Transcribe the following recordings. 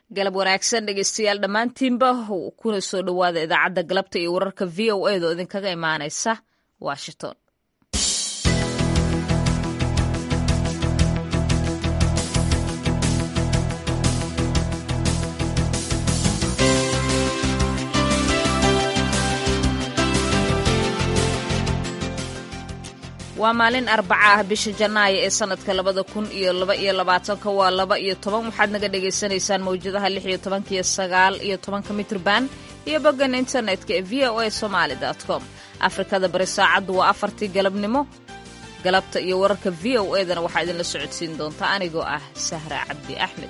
galab wanaagsan dhegeystayaal dhammaantiinba kuna soo dhowaada idaacadda galabta iyo wararka v o edo idinkaga imaanaysa washington waa maalin arbaca ah bisha janaayo ee sanadka labada kun iyo laba iyo labaatanka waa laba iyo toban waxaad naga dhagaysanaysaan mawjadaha lix iyo tobanka iyo sagaal iyo tobanka mitrban iyo boggan internetka ee v o a somaali com afrikada bari saacaddu waa afartii galabnimo galabta iyo wararka v o edana waxaa idinla socodsiin doontaa anigoo ah sahra cabdi axmed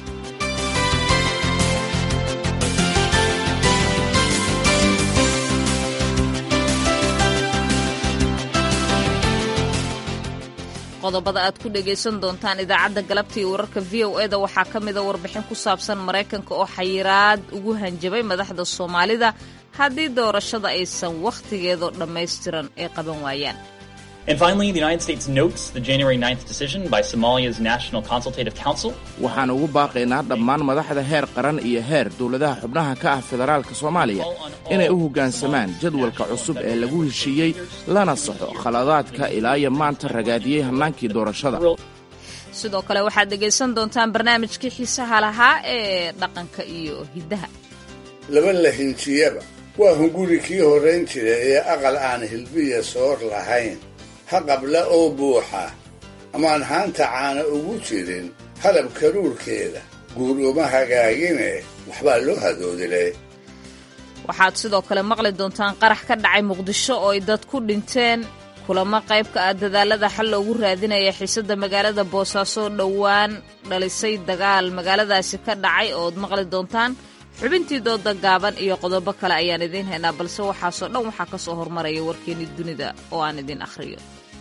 qodobada aad ku dhegaysan doontaan idaacadda galabta iyo wararka v o eda waxaa ka mida warbixin ku saabsan maraykanka oo xayiraad ugu hanjabay madaxda soomaalida haddii doorashada aysan wakhtigeedoo dhammaystiran ay qaban waayaan And finally, the United States notes the January 9th decision by Somalia's National Consultative Council. waxaan ugu baaqaynaa dhammaan madaxda heer qaran iyo heer dowladaha xubnaha ka ah federaalka soomaaliya inay u hoggaansamaan jadwalka cusub ee lagu heshiiyey lana saxo khaladaadka ilaa iyo maanta ragaadiyey hannaankii doorashada sidoo kale waxaad dhegaysan doontaan barnaamijkii xiisaha lahaa ee dhaqanka iyo hiddaha laba la hinjiyaba waa hunguri kii horrayn jira ee aqal aan hilbiya soor lahayn ha qabla oo buuxa amaan haanta caana ugu jirin halab karuurkeeda guur uma hagaagine waxbaa loo hadoodilay waxaad sidoo kale maqli doontaan qarax ka dhacay muqdisho oo ay dad ku dhinteen kulamo qayb ka ah dadaalada xal loogu raadinaya xiisadda magaalada boosaaso dhowaan dhalisay dagaal magaaladaasi ka dhacay ooad maqli doontaan xubintii dooda gaaban iyo qodobo kale ayaan idiin haynaa balse waxaasoo dhan waxaa ka soo hormaraya warkeennii dunida oo aan idiin akhriyo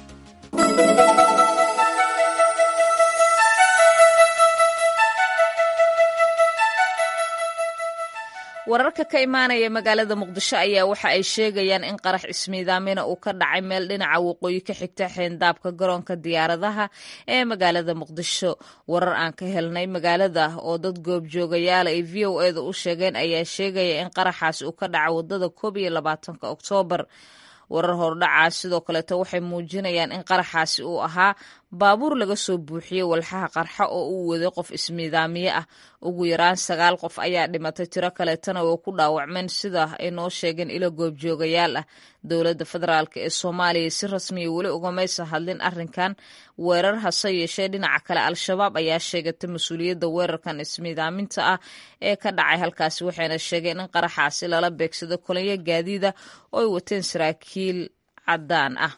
wararka ka imaanaya magaalada muqdisho ayaa waxa ay sheegayaan in qarax ismiidaamina uu ka dhacay meel dhinaca waqooyi ka xigta xeendaabka garoonka diyaaradaha ee magaalada muqdisho warar aan ka helnay magaalada oo dad goobjoogayaala ay v o eda u sheegeen ayaa sheegaya in qaraxaas uu ka dhaca wadada koob iyo labaatanka oktoobar warar hordhacaa sidoo kaleeto waxay muujinayaan in qaraxaasi uu ahaa baabuur laga soo buuxiyey walxaha qarxa oo uu waday qof ismiidaamiye ah ugu yaraan sagaal qof ayaa dhimatay tiro kaleetana oo ku dhaawacmeen sida ay noo sheegeen ilo goobjoogayaal ah dowladda federaalk ee soomaaliya si rasmiya weli ugamaysa hadlin arrinkan weerar hase yeeshee dhinaca kale al-shabaab ayaa sheegatay mas-uuliyadda weerarkan ismiidaaminta ah ee ka dhacay halkaasi waxayna sheegeen in qaraxaasi lala beegsado kolonyo gaadiida oo ay wateen saraakiil caddaan ah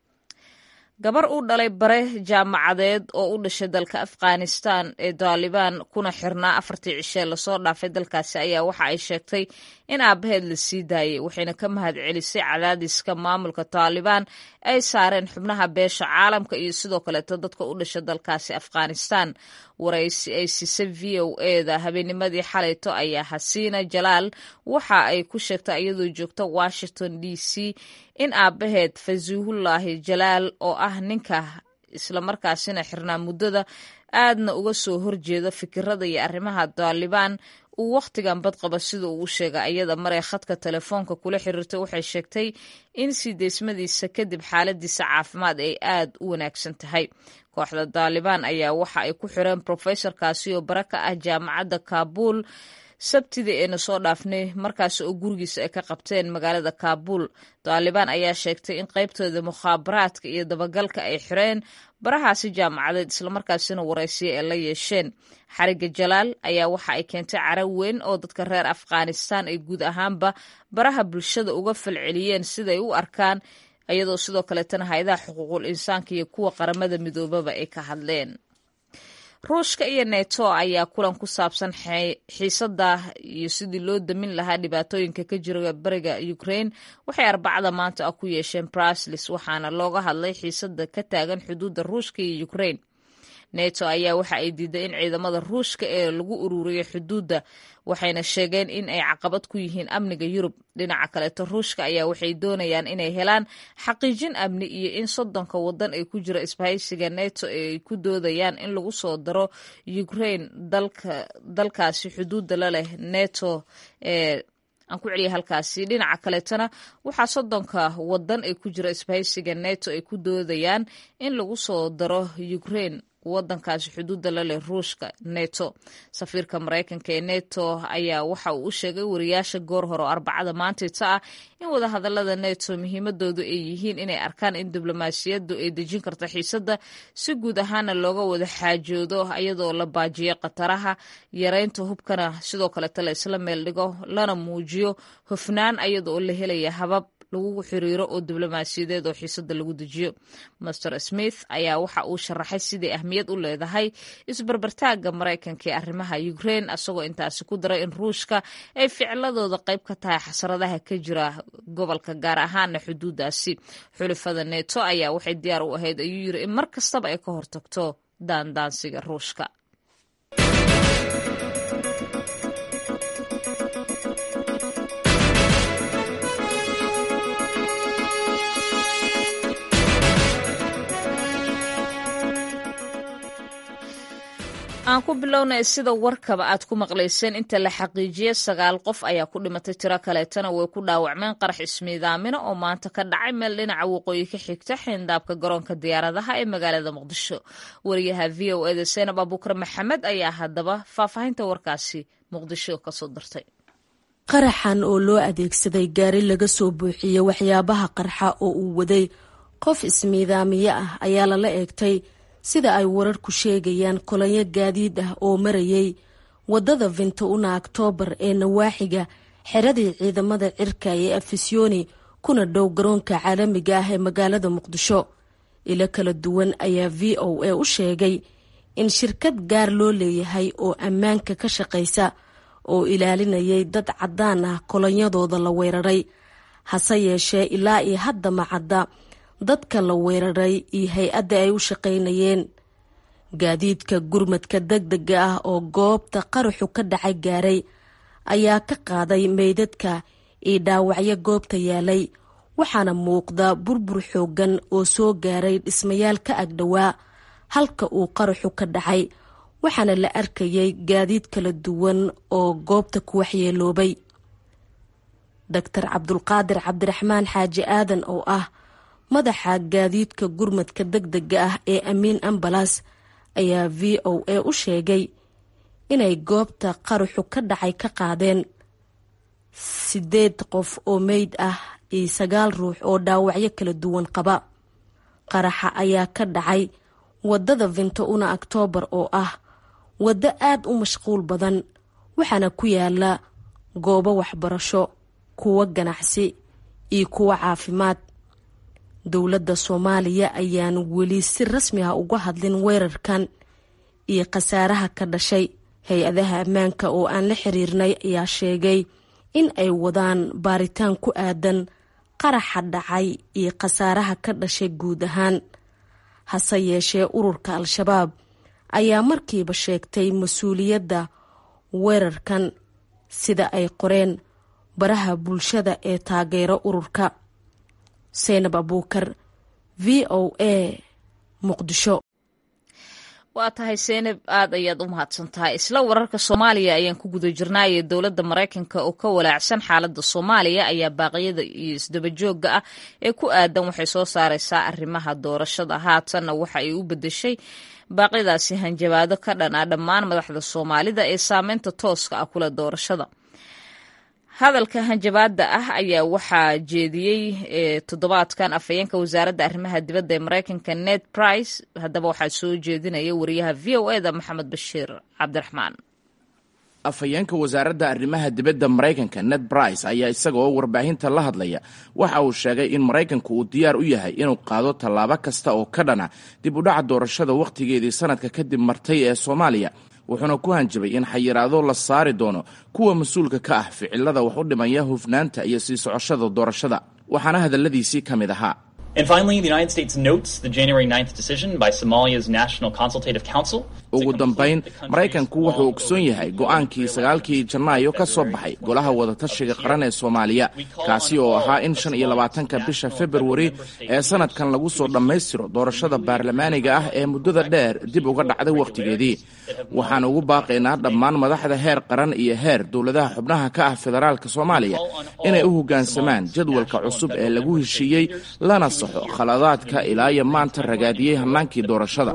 gabar u dhalay bare jaamacadeed oo u dhashay dalka afghanistan ee daalibaan kuna xirnaa afartii cishee lasoo dhaafay dalkaasi ayaa waxa ay sheegtay in aabbaheed la sii daayay waxayna ka mahad celisay cadaadiska maamulka taalibaan ay saareen xubnaha beesha caalamka iyo sidoo kaleeto dadka u dhasha dalkaasi afghanistan waraysi ay siisay v o eda habeennimadii xalayto ayaa xasiina jalaal waxa ay ku sheegtay iyadoo joogta washington d c in aabbaheed fasiihullaahi jalaal oo ah ninka islamarkaasina xirnaa muddada aadna uga soo horjeeda fikirada iyo arrimaha daalibaan uu wakhtigan badqaba sida uu u sheegay ayada maree khadka telefoonka kula xiriirtay waxay sheegtay in sii deysmadiisa kadib xaaladiisa caafimaad ay aad u wanaagsan tahay kooxda daalibaan ayaa waxa ay ku xireen brofesorkaasi oo bare ka ah jaamacadda kaabuul sabtidii ayna soo dhaafnay markaas oo gurigiisa ay ka qabteen magaalada kaabuul daalibaan ayaa sheegtay in qaybtooda mukhaabaraadka iyo dabagalka ay xireen barahaasi jaamacadeed islamarkaasina waraysiya ay la yeesheen xariga jalaal ayaa waxa ay keentay cara weyn oo dadka reer afghanistan ay guud ahaanba baraha bulshada uga falceliyeen siday u arkaan iyadoo sidoo kaleetana hay-adaha xuquuqul insaanka iyo kuwa qaramada midoobaba ay ka hadleen ruushka iyo neto ayaa kulan ku saabsan xiisada iyo sidii loo damin lahaa dhibaatooyinka ka jira bariga ukraine waxay arbacada maanta ah ku yeesheen braslis waxaana looga hadlay xiisada ka taagan xuduudda ruushka iyo ukraine neto ayaa waxa ay diiday in ciidamada ruushka ee lagu ururiyo xuduudda waxayna sheegeen in ay caqabad ku yihiin amniga yurub dhinaca kaleeto ruushka ayaa waxay doonayaan inay helaan xaqiijin amni iyo in soddonka wadan ee ku jira isbahaysiga neto ay ku doodayaan in lagu soo daro ukraine dalkaasi xuduudda la leh neto ee aan ku celiya halkaasi dhinaca kaleetona waxaa soddonka wadan ee ku jira isbahaysiga neto ay ku doodayaan in lagu soo daro ukraine wadankaasi xuduudda la leh ruushka neto safiirka maraykanka ee neto ayaa waxa uu u sheegay wariyaasha goor hore oo arbacada maantayta ah in wadahadalada neto muhiimadoodu ay yihiin inay arkaan in diblomaasiyaddu ay dejin karto xiisadda si guud ahaana looga wada xaajoodo iyadoo la baajiyo khataraha yareynta hubkana sidoo kaleeta la isla meel dhigo lana muujiyo hofnaan iyada oo la helaya habab lagu xiriiro oo diblomaasiyadeed oo xiisada lagu dejiyo master smith ayaa waxa uu sharaxay sidai ahmiyad u leedahay isbarbartaaga maraykanka ee arrimaha ukraine asagoo intaasi ku daray in ruushka ay ficladooda qayb ka tahay xasradaha ka jira gobolka gaar ahaana xuduudaasi xulifada neto ayaa waxay diyaar u ahayd ayuu yiri in mar kastaba ay ka hortagto daandaansiga ruushka aan ku bilownay sida warkaba aad ku maqlayseen inta la xaqiijiyey sagaal qof ayaa ku dhimatay tiro kaleetana way ku dhaawacmeen qarax ismiidaamina oo maanta ka dhacay meel dhinaca waqooyi ka xigta xeendaabka garoonka diyaaradaha ee magaalada muqdisho wariyaha v o eda seenab abuukar maxamed ayaa haddaba faahfaahinta warkaasi muqdisho kasoo dirtay qaraxan oo loo adeegsaday gaari laga soo buuxiyey waxyaabaha qarxa oo uu waday qof ismiidaamiye ah ayaa lala eegtay sida ay wararku sheegayaan kolonyo gaadiid ah oo marayay wadada vinto-una oktoobar ee nawaaxiga xeradii ciidamada cirka ee afisyooni kuna dhow garoonka caalamiga ah ee magaalada muqdisho ilo kala duwan ayaa v o a u sheegay in shirkad gaar loo leeyahay oo ammaanka ka shaqaysa oo ilaalinayay dad caddaan ah kolonyadooda la weeraray hase yeeshee ilaa iyo hadda macadda dadka la weeraray iyo hay-adda ay u shaqaynayeen gaadiidka gurmadka degdega ah oo goobta qaraxu ka dhacay gaaray ayaa ka qaaday meydadka iyo dhaawacyo goobta yaalay waxaana muuqda burbur xoogan oo soo gaaray dhismayaal ka agdhowaa halka uu qaraxu ka dhacay waxaana la arkayay gaadiid kala duwan oo goobta ku waxyeeloobay doctor cabdulqaadir cabdiraxmaan xaaji aadan oo ah madaxa gaadiidka gurmadka degdega ah ee amiin ambalas ayaa v o a u sheegay inay goobta qaraxu ka dhacay ka qaadeen sideed qof oo meyd ah iyo sagaal ruux oo dhaawacyo kala duwan qaba qaraxa ayaa ka dhacay wadada vinto-una oktoobar oo ah waddo aad u mashquul badan waxaana ku yaala goobo waxbarasho kuwo ganacsi iyo kuwo caafimaad dowladda soomaaliya ayaan weli si rasmi ah uga hadlin weerarkan iyo khasaaraha ka dhashay hay-adaha ammaanka oo aan la xiriirnay ayaa sheegay in ay wadaan baaritaan ku aadan qaraxa dhacay iyo khasaaraha ka dhashay guud ahaan hase yeeshee ururka al-shabaab ayaa markiiba sheegtay mas-uuliyadda weerarkan sida ay qoreen baraha bulshada ee taageero ururka seynab abuukar v o a muqdisho waa tahay seynab aad ayaad u mahadsan tahay isla wararka soomaaliya ayaan ku guda jirnaaye dowladda maraykanka oo ka walaacsan xaaladda soomaaliya ayaa baaqyada iyo isdabajooga ah ee ku aadan waxay soo saareysaa arrimaha doorashada haatanna waxa ay u bedeshay baaqyadaasi hanjabaado ka dhan ah dhammaan madaxda soomaalida ee saameynta tooska ah kula doorashada hadalka hanjabaada ah ayaa waxaa jeediyey toddobaadkan afhayeenka wasaaradda arrimaha dibadda ee maraykanka ned price haddaba waxaa soo jeedinaya wariyaha v o eda maxamed bashiir cabdiraxmaan afhayeenka wasaaradda arrimaha dibadda maraykanka ned brice ayaa isagaoo warbaahinta la hadlaya waxa uu sheegay in maraykanku uu diyaar u yahay inuu qaado tallaabo kasta oo ka dhana dib u dhaca doorashada wakhtigeedii sanadka kadib martay ee soomaaliya wuxuuna ku hanjabay in xayiraado la saari doono kuwa mas-uulka ka ah ficilada wax u dhimaya hufnaanta iyo sii socoshada doorashada waxaana hadalladiisii ka mid ahaa And finally, the United States notes the January 9th decision by Somalia's National Consultative Council. ugu dambayn maraykanku wuxuu ogsoon yahay go'aankii sagaalkii janaayo ka soo baxay golaha wadatashiga qaran ee soomaaliya kaasi oo ahaa in shan iyo labaatanka bisha februari ee sanadkan lagu soo dhammaystiro doorashada baarlamaaniga ah ee muddada dheer dib uga dhacday wakhtigeedii waxaan ugu baaqaynaa dhammaan madaxda heer qaran iyo heer dowladaha xubnaha ka ah federaalka soomaaliya inay u hoggaansamaan jadwalka cusub ee lagu heshiiyey lana saxo khaladaadka ilaa iyo maanta ragaadiyey hannaankii doorashada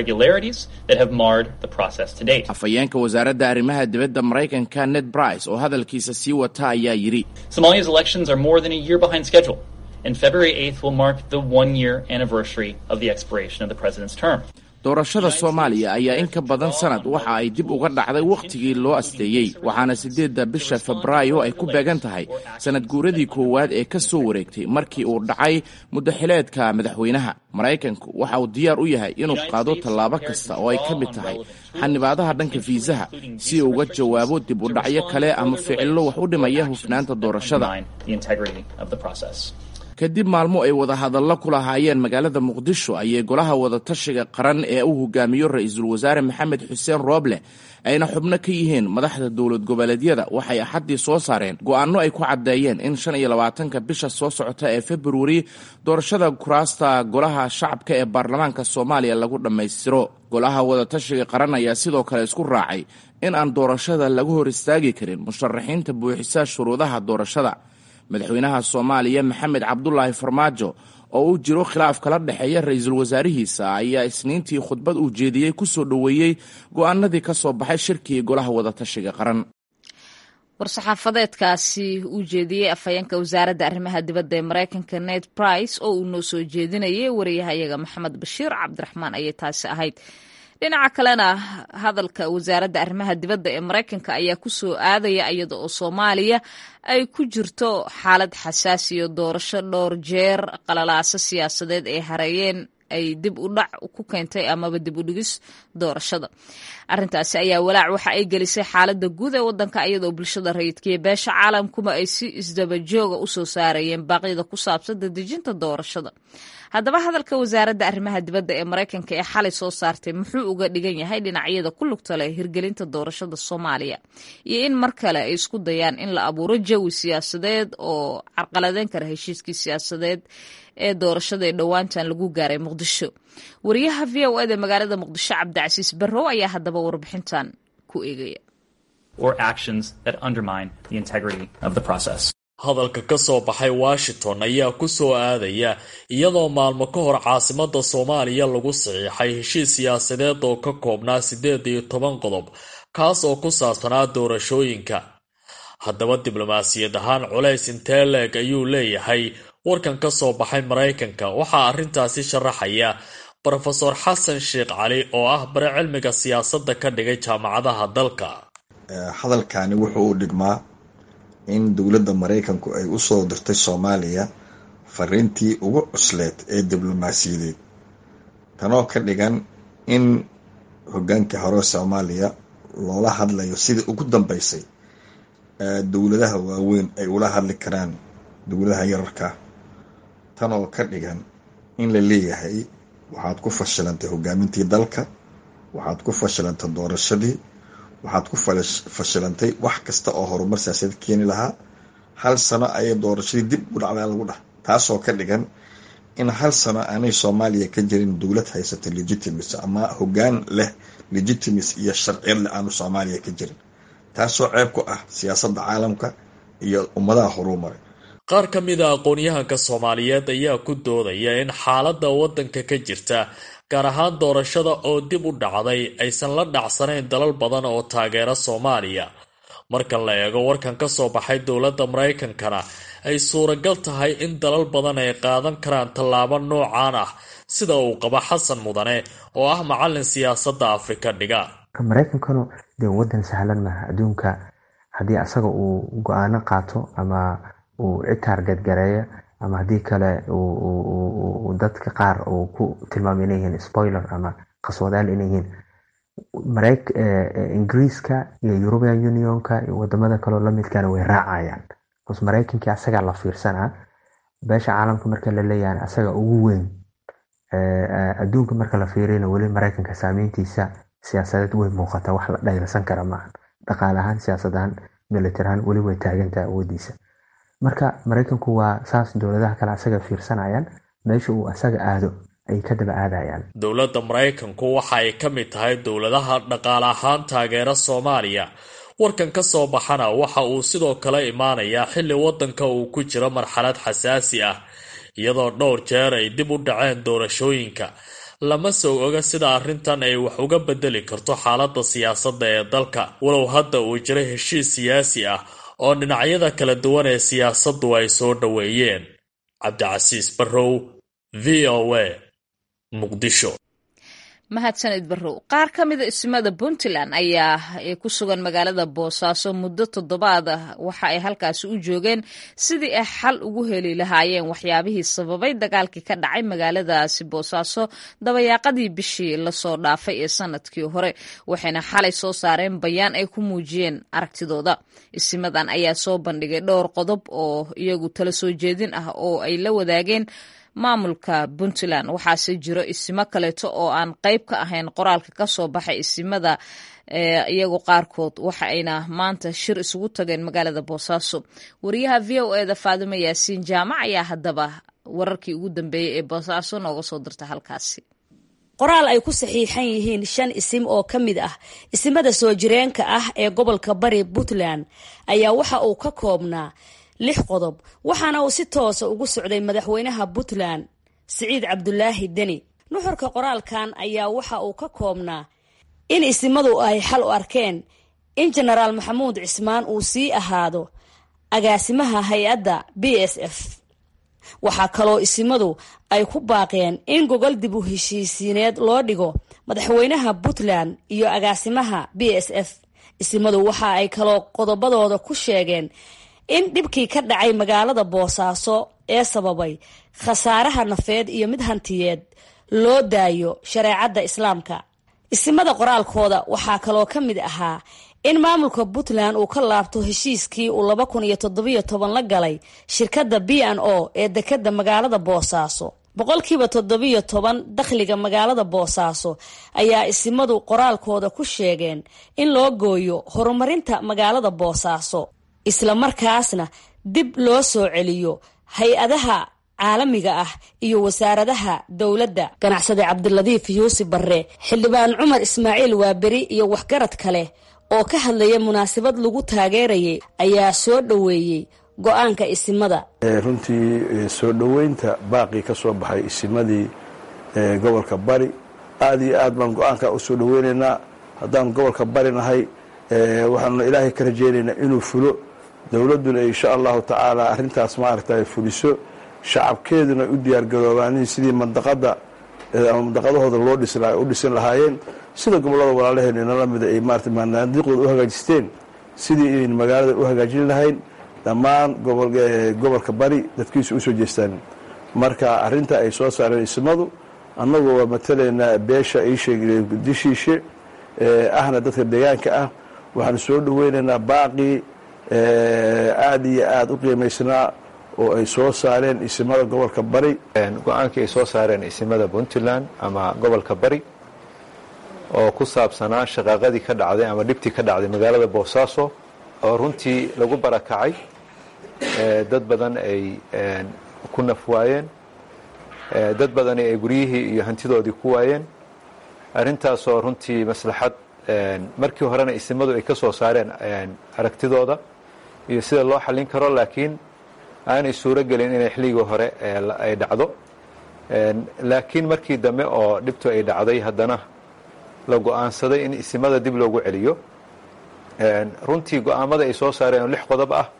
afhayeenka wasaaradda arrimaha dibadda maraykanka ned brice oo hadalkiisa sii wata ayaa yidhi Somalia's elections are more than a year behind schedule, and February 8th will mark the one year anniversary of the expiration of the president's term. doorashada soomaaliya ayaa in ka badan sanad waxa ay dib uga dhacday wakhtigii loo asteeyey waxaana siddeedda bisha febraayo ay ku beegan tahay sanad guuradii koowaad ee ka soo wareegtay markii uu dhacay muddaxileedka madaxweynaha maraykanku waxa uu diyaar u yahay inuu qaado tallaabo kasta oo ay ka mid tahay xanibaadaha dhanka fiisaha si uu uga jawaabo dib u dhacyo kale ama ficillo wax u dhimaya hufnaanta doorashada The integrity of the process. kadib maalmo ay wadahadallo ku lahaayeen magaalada muqdisho ayay golaha wadatashiga qaran ee uu hogaamiyo ra-iisul wasaare maxamed xuseen rooble ayna xubno ka yihiin madaxda dowlad goboleedyada waxay axaddii soo saareen go'aanno ay ku caddeeyeen in shan iyo labaatanka bisha soo socota ee februari doorashada kuraasta golaha shacabka ee baarlamaanka soomaaliya lagu dhammaystiro golaha wadatashiga qaran ayaa sidoo kale isku raacay in aan doorashada lagu hor istaagi karin musharaxiinta buuxisa shuruudaha doorashada madaxweynaha soomaaliya maxamed cabdulaahi farmaajo oo uu jiro khilaaf kala dhexeeya ra-iisul wasaarihiisa ayaa isniintii khudbad uu jeediyey ku soo dhoweeyey go'aanadii ka soo baxay shirkii golaha wadatashiga qaran war-saxaafadeedkaasi uu jeediyey afhayeenka wasaaradda arrimaha dibadda ee maraykanka ned brice oo uu noo soo jeedinayay wariyahayaga maxamed bashiir cabdiraxmaan ayay taasi ahayd dhinaca kalena hadalka wasaaradda arrimaha dibadda ee maraykanka ayaa ku soo aadaya iyada oo soomaaliya ay ku jirto xaalad xasaasiyo doorasho dhowr jeer qalalaaso siyaasadeed ay hareeyeen ay dib u dhac ku keentay amaba dib u dhigis doorashada arrintaasi ayaa walaac waxa ay gelisay xaaladda guud ee waddanka iyadoo bulshada rayidkaiyo beesha caalamkuma ay si isdabajooga u soo saarayeen baaqyada ku saabsan dadejinta doorashada haddaba hadalka wasaaradda arrimaha dibadda ee maraykanka ee xalay soo saartay muxuu uga dhigan yahay dhinacyada ku lugta leh hirgelinta doorashada soomaaliya iyo in mar kale ay isku dayaan in la abuuro jawi siyaasadeed oo carqaladeyn kara heshiiskii siyaasadeed ee doorashada ee dhowaantan lagu gaaray muqdisho wariyaha v o eda magaalada muqdisho cabdicasiis barrow ayaa haddaba warbixintan ku eegaya or actions that undermine the integrity of the process. hadalka ka soo baxay washington ayaa ku soo aadaya iyadoo maalmo ka hor caasimada soomaaliya lagu saxiixay heshiis siyaasadeed oo ka koobnaa siddeed iyo toban qodob kaas oo ku saabsanaa doorashooyinka haddaba diblomaasiyad ahaan culays intee leeg ayuu leeyahay warkan ka soo baxay maraykanka waxaa arrintaasi sharaxaya brofeor xasan sheekh cali oo ah bare cilmiga siyaasadda ka dhigay jaamacadaha dalka hadalkani wuxuu u dhigmaa in dowladda maraykanku ay usoo dirtay soomaaliya fariintii ugu cusleed ee diblomaasiyadeed tanoo ka dhigan in hogaankii hore soomaaliya loola hadlayo sidii ugu dambeysay dowladaha waaweyn ay ula hadli karaan dowladaha yararka tanoo ka dhigan in la leeyahay waxaad ku fashilantay hogaamintii dalka waxaad ku fashilantay doorashadii waxaad ku fashilantay wax kasta oo horumar siyaasadeed keeni lahaa hal sano ayay doorashadii dib u dhacdaa lagu dhah taasoo ka dhigan in hal sano aanay soomaaliya ka jirin dowlad haysata legitimacy ama hogaan leh legitimacy iyo sharciyad leh aanu soomaaliya ka jirin taasoo ceeb ku ah siyaasadda caalamka iyo ummadaha horumaray qaar ka mid a aqoon-yahanka soomaaliyeed ayaa ku doodaya in xaaladda waddanka ka jirta gaar ahaan doorashada oo dib u dhacday aysan la dhacsanayn dalal badan oo taageera soomaaliya marka la eego warkan ka soo baxay dowladda maraykankana ay suuragal tahay in dalal badan ay qaadan karaan tallaabo noocaan ah sida uu qaba xasan mudane oo ah macalin siyaasadda afrika dhiga maraykankanu dee wadan sahlan maaha adduunka haddii asaga uu go-aano qaato ama uu cid taargeedgareeyo ama haddii kale dadka qaar uu ku tilmaamay inay yihiin spoiler ama qaswadaal inay yihiin ingiriiska iyo european unionka iyo wadamada kaleo lamidkana way raacayaan bcause maraykankii asagaa la fiirsanaa beesha caalamka marka la leeyahay asaga ugu weyn adduunka marka la fiiriyana weli maraykanka saameyntiisa siyaasadeed way muuqataa wax la dhaylasan kara maaha dhaqaale ahaan siyaasad ahaan military ahaan weli way taagantaha awoodiisa marka maraykanku waa saas dowladaha kale asaga fiirsanayaan meesha uu asaga aado ay ka daba aadayaan dowladda maraykanku waxa ay ka mid tahay dowladaha dhaqaale ahaan taageera soomaaliya warkan ka soo baxana waxa uu sidoo kale imaanayaa xilli waddanka uu ku jiro marxalad xasaasi ah iyadoo dhowr jeer ay dib u dhaceen doorashooyinka lama soo oga sida arrintan ay wax uga bedeli karto xaaladda siyaasadda ee dalka walow hadda uu jiro heshiis siyaasi ah oo dhinacyada kala duwan ee siyaasaddu ay soo dhoweeyeen cabdicasiis barrow v o a muqdisho mahadsanid barrow qaar ka mida ismada puntland ayaa ku sugan magaalada boosaaso muddo toddobaad ah waxa ay halkaasi u joogeen sidii ay xal ugu heli lahaayeen waxyaabihii sababay dagaalkii ka dhacay magaaladaasi boosaaso dabayaaqadii bishii lasoo dhaafay ee sanadkii hore waxayna xalay soo saareen bayaan ay ku muujiyeen aragtidooda isimadan ayaa soo bandhigay dhowr qodob oo iyagu tala soo jeedin ah oo ay la wadaageen maamulka puntland waxaase jiro isimo kaleeto oo aan qayb ka ahayn qoraalka ka soo baxay isimada iyagu qaarkood waxa ayna maanta shir isugu tageen magaalada boosaaso wariyaha v o eda faadimo yaasiin jaamac ayaa haddaba wararkii ugu dambeeyey ee boosaaso nooga soo dirta halkaasi qoraal ay ku saxiixan yihiin shan isim oo ka mid ah isimada soo jireenka ah ee gobolka bari puntland ayaa waxa uu ka koobnaa lix qodob waxaana uu si toosa ugu socday madaxweynaha puntland siciid cabdulaahi deni nuxurka qoraalkan ayaa waxa uu ka koobnaa in isimadu ay xal u arkeen in jenaraal maxamuud cismaan uu sii ahaado agaasimaha hay-adda b s f waxaa kaloo isimadu ay ku baaqeen in gogol dib u heshiisiineed loo dhigo madaxweynaha puntland iyo agaasimaha b s f isimadu waxa ay kaloo qodobadooda ku sheegeen in dhibkii ka dhacay magaalada boosaaso ee sababay khasaaraha nafeed iyo mid hantiyeed loo daayo shareecadda islaamka isimada qoraalkooda waxaa kaloo ka mid ahaa in maamulka puntland uu ka laabto heshiiskii uu laba kun iyo toddobiyo toban la galay shirkadda b n o ee dekadda magaalada boosaaso boqolkiiba toddobiyo toban dakhliga magaalada boosaaso ayaa isimadu qoraalkooda ku sheegeen in loo gooyo horumarinta magaalada boosaaso isla markaasna dib loo soo celiyo hay-adaha caalamiga ah iyo wasaaradaha dowladda ganacsade cabdiladiif yuusuf barre xildhibaan cumar ismaaciil waaberi iyo waxgarad kale oo ka hadlaya munaasabad lagu taageerayay ayaa soo dhoweeyey go-aanka isimada runtii soo dhoweynta baaqii ka soo baxay isimadii gobolka bari aada iyo aad baan go-aanka usoo dhoweynaynaa haddaan gobolka bari nahay waxaanuna ilaahay ka rajeynaynaa inuu fulo dowladduna insha allahu tacaala arrintaas maaragta fuliso shacabkeeduna u diyaargaroobaan sidii mandaqada ama mandaqadahooda loo u dhisin lahaayeen sida gobollada walaalaheen inala mida ay maarata manaadiiqdooda u hagaajisteen sidii inayn magaalada u hagaajin lahayn dhammaan gobolka bari dadkiisu usoo jeestaan marka arrinta ay soo saareen ismadu annagu waa matalaynaa beesha dishiishe ahna dadka deegaanka ah waxaan soo dhoweynaynaa baaqii aada iyo aada u qiimaysnaa oo ay soo saareen isimada gobolka bari go-aankii ay soo saareen isimada puntland ama gobolka bari oo ku saabsanaa shaqaaqadii ka dhacday ama dhibtii ka dhacday magaalada boosaaso oo runtii lagu barakacay dad badan ay ku naf waayeen dad badani ay guryihii iyo hantidoodii ku waayeen arrintaasoo runtii maslaxad markii horena isimadu ay ka soo saareen aragtidooda iyo sida loo xallin karo laakiin aanay suuro gelin inay xilligii hore ay dhacdo laakiin markii dambe oo dhibtu ay dhacday haddana la go-aansaday in isimada dib loogu celiyo runtii go-aamada ay soo saareen oo lix qodob ah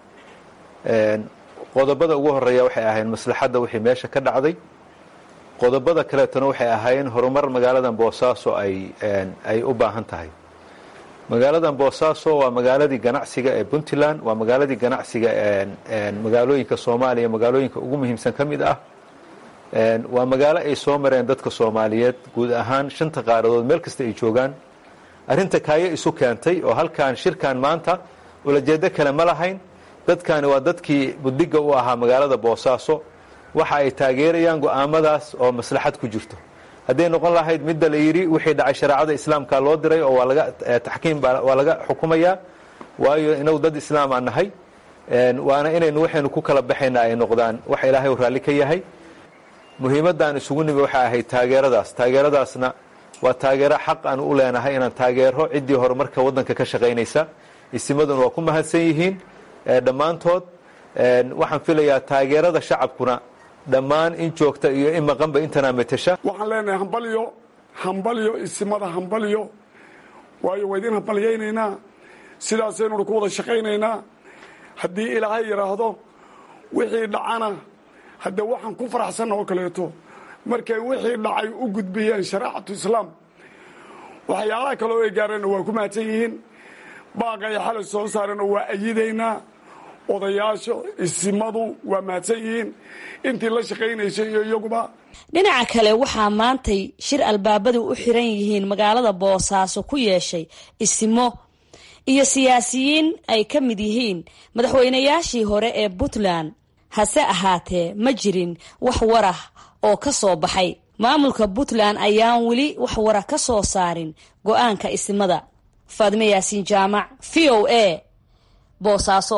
qodobada ugu horeeya waxay ahayn maslaxadda wixii meesha ka dhacday qodobada kaleetona waxay ahaayeen horumar magaaladan boosaaso ay ay u baahan tahay magaaladan boosaaso waa magaaladii ganacsiga ee puntland waa magaaladii ganacsiga magaalooyinka soomaaliya magaalooyinka ugu muhiimsan ka mid ah waa magaalo ay soo mareen dadka soomaaliyeed guud ahaan shanta qaaradood meel kasta ay joogaan arrinta kaayo isu keentay oo halkan shirkan maanta ulajeedo kale ma lahayn dadkani waa dadkii buddiga u ahaa magaalada boosaaso waxa ay taageerayaan go'aamadaas oo maslaxad ku jirto hadday noqon lahayd midda la yidhi wixii dhacay shareecada islaamka loo diray oo waa laga taxkiim waa laga xukumayaa waayo inagu dad islaam aan nahay waana inaynu waxaynu ku kala baxayna ay noqdaan waxa ilaahay u raalli ka yahay muhiimaddaan isugu nimi waxay ahayd taageeradaas taageeradaasna waa taageero xaq aan u leenahay inaan taageero ciddii horumarka waddanka ka shaqaynaysa isimaduna waa ku mahadsan yihiin dhammaantood waxaan filayaa taageerada shacabkuna dhammaan in joogta iyo in maqanba intanaa metesha waxaan leenahay hambalyo hambalyo isimada hambalyo waayo waa idin hambalyaynaynaa sidaasaynu ku wada shaqaynaynaa haddii ilaahay yidhaahdo wixii dhacana haddee waxaan ku faraxsanna oo kaleeto markay wixii dhacay u gudbiyeen shareecatu islaam waxyaalaha kale oo ay gaareenna waa ku mahadsan yihiin baaqay xalay soo saareenoo waa ayidaynaa odayaasha isimadu waa mahadsan yihiin intii la shaqaynaysay iyo iyaguba dhinaca kale waxaa maantay shir albaabadu u xiran yihiin magaalada boosaaso ku yeeshay isimo iyo siyaasiyiin ay ka mid yihiin madaxweynayaashii hore ee puntland hase ahaatee ma jirin wax warah oo ka soo baxay maamulka puntland ayaan weli wax warah ka soo saarin go-aanka isimada faadime yaasiin jaamac v o a boosaaso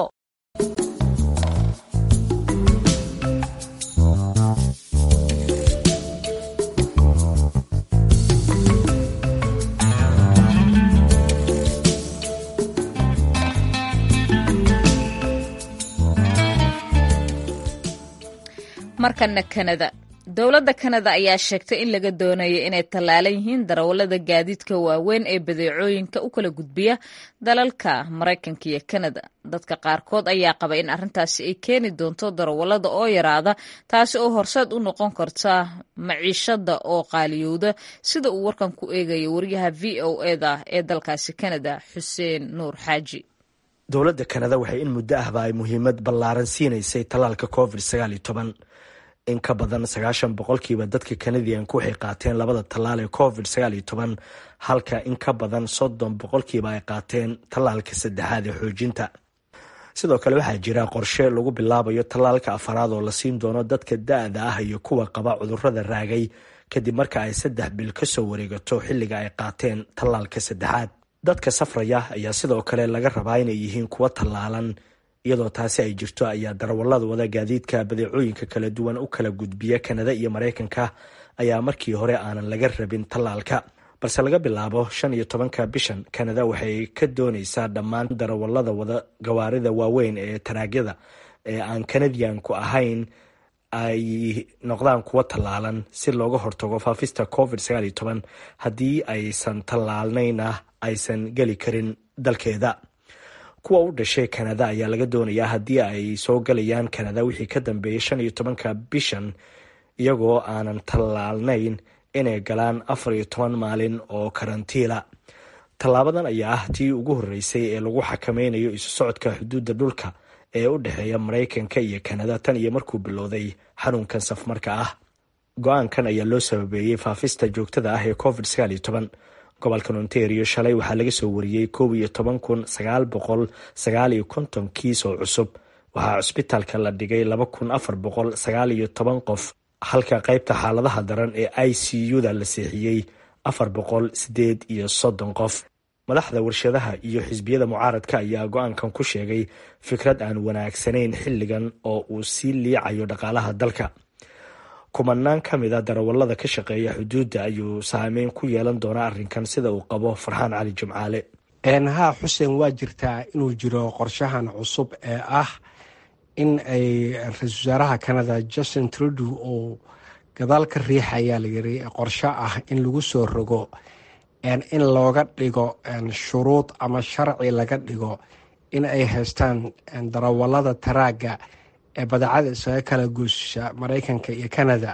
markana kanada dowladda kanada ayaa sheegtay in laga doonayo inay tallaalan yihiin darawallada gaadiidka waaweyn ee badeecooyinka u kala gudbiya dalalka maraykanka iyo kanada dadka qaarkood ayaa qaba in arrintaasi ay keeni doonto darawallada oo yaraada taasi oo horseed u noqon karta maciishada oo qaaliyowda sida uu warkan ku eegayo waryaha v o eda ee dalkaasi kanada xuseen nuur xaaji dowladda kanada waxay in muddo ahba ay muhiimad ballaaran siinaysay tallaalka covid sagaal iyo toban in ka badan sagaashan boqolkiiba dadka kanadiyanku waxay qaateen labada tallaal ee covid sagaal iyo toban halka in ka badan soddon boqolkiiba ay qaateen tallaalka saddexaad ee xoojinta sidoo kale waxaa jira qorshe lagu bilaabayo tallaalka afaraad oo la siin doono dadka da-da ah iyo kuwa qaba cudurrada raagay kadib marka ay saddex bil ka soo wareegato xilliga ay qaateen tallaalka saddexaad dadka safraya ayaa sidoo kale laga rabaa inay yihiin kuwa tallaalan iyadoo taasi ay jirto ayaa darawallada wada gaadiidka badeecooyinka kala duwan u kala gudbiya kanada iyo maraykanka ayaa markii hore aanan laga rabin tallaalka balse laga bilaabo shan iyo tobanka bishan kanada waxay ka dooneysaa dhammaan darawallada wada gawaarida waaweyn ee taraagyada ee aan kanadiyanku ahayn ay noqdaan kuwa tallaalan si looga hortago faafista covid sagaal iyo toban haddii aysan tallaalnayna aysan geli karin dalkeeda kuwa u dhashay kanada ayaa laga doonayaa haddii ay soo galayaan kanada wixii ka dambeeyay shan iyo tobanka bishan iyagoo aanan tallaalnayn inay galaan afar iyo toban maalin oo karantiila tallaabadan ayaa ah tii ugu horreysay ee lagu xakameynayo isu socodka xuduudda dhulka ee u dhexeeya maraykanka iyo kanada tan iyo markuu bilowday xanuunkan safmarka ah go-aankan ayaa loo sababeeyey faafista joogtada ah ee covid sagaal iyo toban gobolkan ontario shalay waxaa laga soo wariyey koob iyo toban kun sagaal boqol sagaal iyo konton kiis oo cusub waxaa cusbitaalka la dhigay laba kun afar boqol sagaal iyo toban qof halka qaybta xaaladaha daran ee i c u-da la seexiyey afar boqol sideed iyo soddon qof madaxda warshadaha iyo xisbiyada mucaaradka ayaa go-aankan ku sheegay fikrad aan wanaagsanayn xilligan oo uu sii liicayo dhaqaalaha dalka kumanaan ka mid a darawallada ka shaqeeya xuduudda ayuu saameyn ku yeelan doonaa arrinkan sida uu qabo farxaan cali jimcaale haa xuseen waa jirtaa inuu jiro qorshahan cusub ee ah in ay ra-iisul wasaaraha canada justin trudew uu gadaal ka riixayaa layiri qorsho ah in lagu soo rogo in looga dhigo shuruud ama sharci laga dhigo in ay haystaan darawallada taraagga ee badacada isaga kala guusha maraykanka iyo canada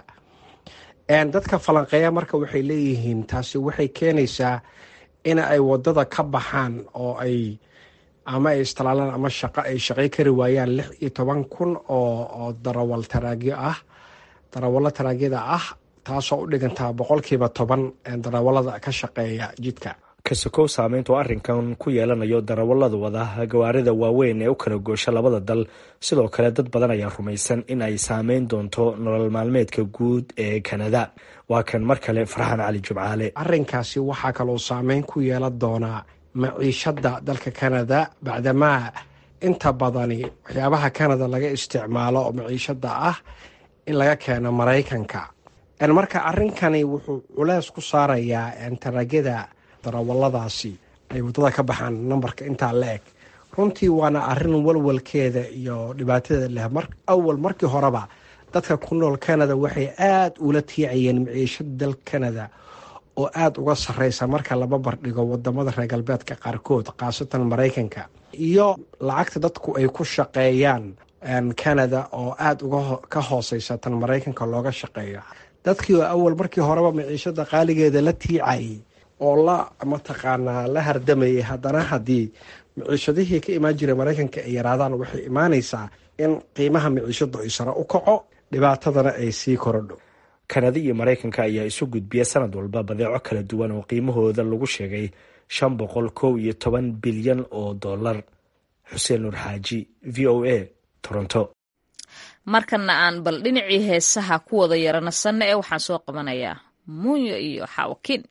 dadka falanqeeya marka waxay leeyihiin taasi waxay keenaysaa in ay wadada ka baxaan oo ay ama ay istalaalaan ama shaqo ay shaqay kari waayaan lix iyo toban kun oo darawal taraagyo ah darawallo taraagyada ah taasoo u dhigantaa boqolkiiba toban darawallada ka shaqeeya jidka kasokow saameynta oo arrinkan ku yeelanayo darawallada wada gawaarida waaweyn ee u kala goosha labada dal sidoo kale dad badan ayaa rumaysan in ay saameyn doonto nolol maalmeedka guud ee kanada waa kan mar kale farxaan cali jumcaale arrinkaasi waxaa kaloo saameyn ku yeelan doonaa maciishada dalka kanada bacdamaa inta badani waxyaabaha kanada laga isticmaalo oo maciishada ah in laga keeno maraykanka marka arrinkani wuxuu culeys ku saarayaa taragyada darawaladaasi ay waddada ka baxaan nambarka intaa la eg runtii waana arrin walwalkeeda iyo dhibaatadeeda leh awal markii horeba dadka ku nool canada waxay aada ula tiicayeen maciishada dal canada oo aada uga sareysa marka laba bardhigo wadamada reer galbeedka qaarkood khaasatan maraykanka iyo lacagta dadku ay ku shaqeeyaan canada oo aada uga ka hooseysa tan maraykanka looga shaqeeyo dadkii oo awal markii horeba maciishada qaaligeeda la tiicayay oo la mataqaanaa la hardamayay haddana haddii maciishadihii ka imaan jiray maraykanka ay yaraadaan waxay imaaneysaa in qiimaha maciishadu ay sare u kaco dhibaatadana ay sii korodho kanada iyo maraykanka ayaa isu gudbiya sanad walba badeeco kala duwan oo qiimahooda lagu sheegay shan boqol kow iyo toban bilyan oo dollar xuseen nuur xaaji v o a toronto markana aan bal dhinacii heesaha ku wada yaranasanna ee waxaan soo qabanayaa muunyo iyo xaawakin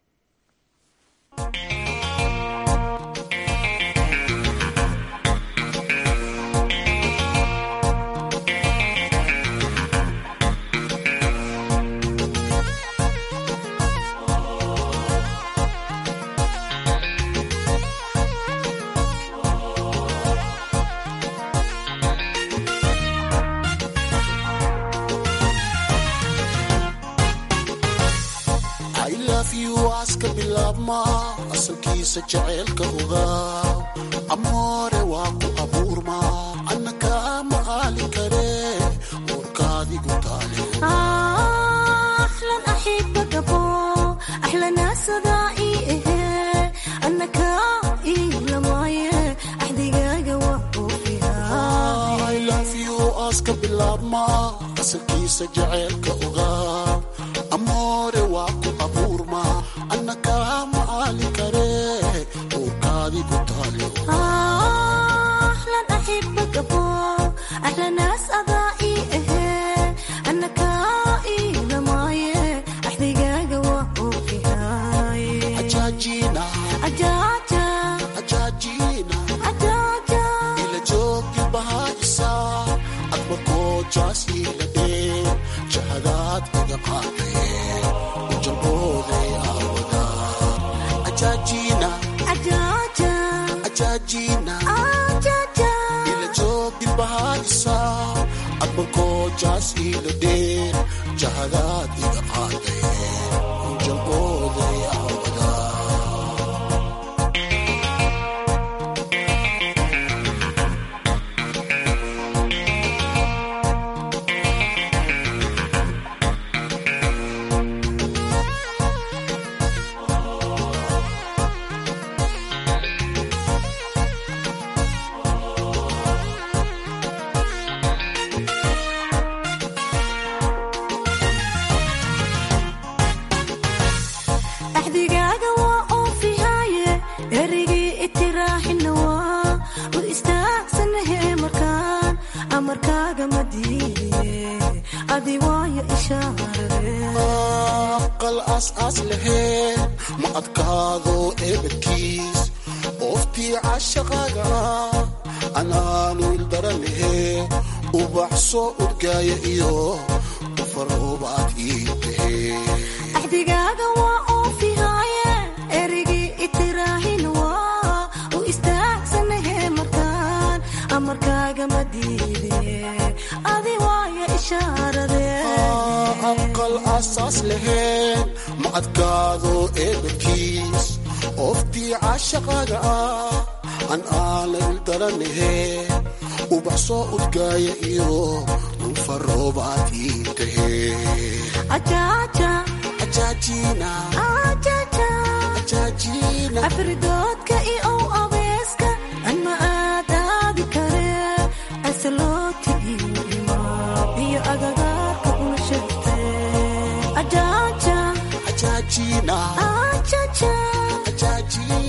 aska bilaabma asalkiisa jaceylka ogaaw amoore waa ku abuurma anna kaama aali kare warkaadigu taale aska bilaabma asalkiisa jaceylka ogaaw amoore waa ku abuurma anna kaama aali kare warkaadigu taale ila joogi bahaisa admarkoo jaas ila dhee jahadaad iga qaadee ujalbooday aawada ajaajina ajaajina ila joogi bahaisa admarkoo jaas ila dhee jahadaad iga qaadee ujalbooday aawada axdigaaga waa oofihaaye erigii itiraaxina waa u istaagsanahe markaan amarkaaga ma diidiye adi waayo aqal aas-aas laheen ma adkaado eebadkiis ooftii cashaqaaga ah anaanu ildaranahe ubaxso udgaaya iyo ufaroobaad ii tahee axdigaaga waa oofihaaye erigii itiraaxina waa u istaagsanahe markaan amarkaaga ma diidiye adi waayo ishaarade aqal asaas laheen ma adkaado eebadkiis ooftii cashaqaaga ah an aana ildaranahe ubaxsoo udgaaya iyo ufaroobaad ii tahee ajaajina afridoodka iyo ow abeeska anma aadaadi kare asalooti iyo imaab iyo agagaarka una sheegte ajaajina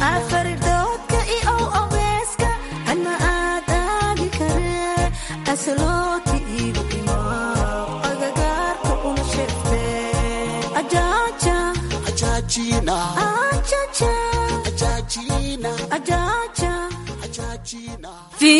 jaaja xajaajina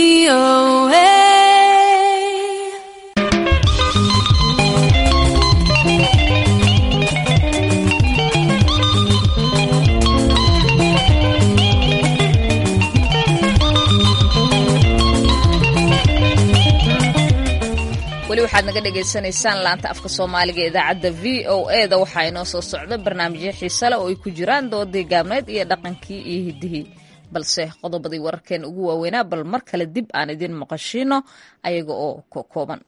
weli waxaad naga dhagaysanaysaan laanta afka soomaaliga ee idaacadda v o e da waxaa inoo soo socda barnaamijyo xiise leh oo ay ku jiraan doodii gaabneed iyo dhaqankii iyo hiddihii balse qodobadii wararkeen ugu waaweynaa bal mar kale dib aan idin maqashiino ayaga oo ka kooban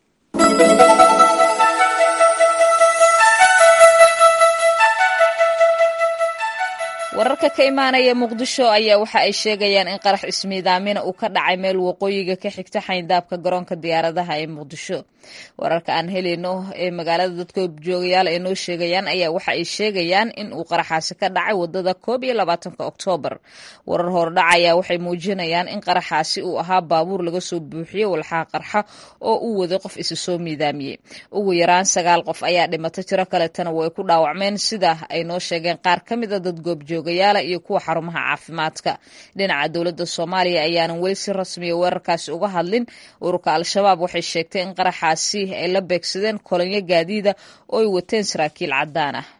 wararka ka imaanaya muqdisho ayaa waxa ay sheegayaan in qarax ismiidaamina uu ka dhacay meel waqooyiga ka xigta xayndaabka garoonka diyaaradaha ee muqdisho wararka aan helayno ee magaalada dadka joogayaal ay noo sheegayaan ayaa waxa ay sheegayaan in uu qaraxaasi ka dhacay wadada koob iyo labaatanka oktoobar warar hordhac ayaa waxay muujinayaan in qaraxaasi uu ahaa baabuur laga soo buuxiyey walxaha qarxa oo uu waday qof isi soo miidaamiyey ugu yaraan sagaal qof ayaa dhimatay tiro kaletana way ku dhaawacmeen sida ay noo sheegeen qaar ka mida dad goobjoogayaala iyo kuwa xarumaha caafimaadka dhinaca dowladda soomaaliya ayaanan weli si rasmiya weerarkaasi uga hadlin ururka al-shabaab waxay sheegtay in qaraxaasi ay la beegsadeen kolonyo gaadiida oo ay wateen saraakiil caddaan ah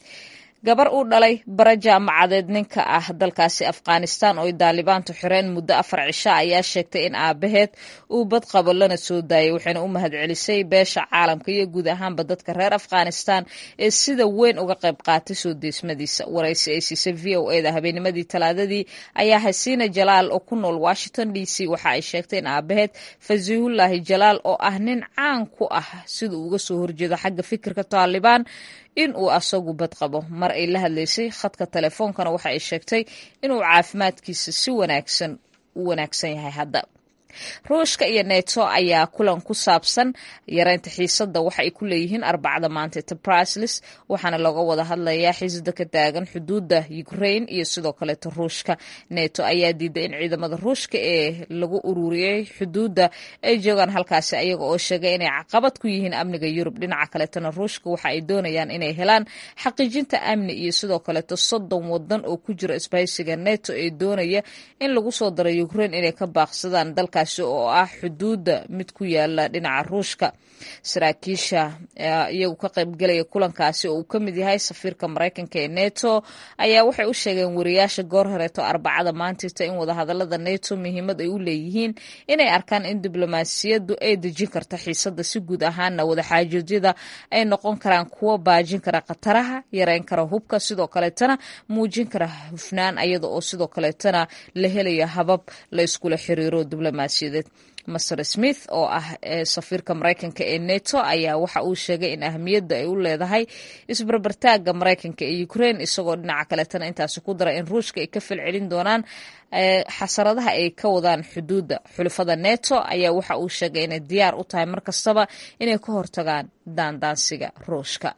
gabar uu dhalay bara jaamacadeed ninka ah dalkaasi afghanistan oo ay daalibaantu xireen muddo afar cisho ayaa sheegtay in aabaheed uu badqabo lana soo daayay waxayna u mahadcelisay beesha caalamka iyo guud ahaanba dadka reer afghanistan ee sida weyn uga qayb qaatay soo deesmadiisa waraysi ay siisay v o e da habeennimadii talaadadii ayaa hasiina jalaal oo ku nool washington d c waxa ay sheegtay in aabaheed fasiihullaahi jalaal oo ah nin caan ku ah sida uu uga soo horjeedo xagga fikirka taalibaan in uu asagu badqabo mar ay la hadlaysay khadka telefoonkana waxa ay sheegtay inuu caafimaadkiisa si wanaagsan u wanaagsan yahay hadda ruushka iyo neto ayaa kulan ku saabsan yareynta xiisadda waxa ay ku leeyihiin arbacada maanta tebraslis waxaana looga wada hadlayaa xiisada ka taagan xuduudda ukraine iyo sidoo kaleeto ruushka neto ayaa diiday in ciidamada ruushka ee lagu ururiyey xuduudda ay joogaan halkaasi ayaga oo sheegay inay caqabad ku yihiin amniga yurub dhinaca kaleetona ruushka waxa ay doonayaan inay helaan xaqiijinta amni iyo sidoo kaleeto soddon wadan oo ku jira isbahaysiga neto ee doonaya in lagu soo daro ukraine inay ka baaqsadaan dalkaasi oo ah xuduudda mid ku yaala dhinaca ruushka saraakiisha iyagu ka qaybgelaya kulankaasi oo uu ka mid yahay safiirka maraykanka ee neto ayaa waxay u sheegeen wariyaasha goor horeeto arbacada maantita in wadahadalada neto muhiimad ay u leeyihiin inay arkaan in diblomaasiyaddu ay dejin karta xiisadda si guud ahaana wadaxaajoojyada ay noqon karaan kuwo baajin kara khataraha yareyn kara hubka sidoo kaleetana muujin kara hufnaan ayada oo sidoo kaleetana la helayo habab la iskula xiriiro diblomaasiyadeed master smith oo ah safiirka maraykanka ee neto ayaa waxa uu sheegay in ahamiyadda ay u leedahay isbarbartaagga maraykanka ee ukraine isagoo dhinaca kaleetana intaasi ku dara in ruushka ay ka falcelin doonaan xasaradaha ay ka wadaan xuduudda xulafada neto ayaa waxa uu sheegay inay diyaar u tahay mar kastaba inay ka hortagaan daandaansiga ruushka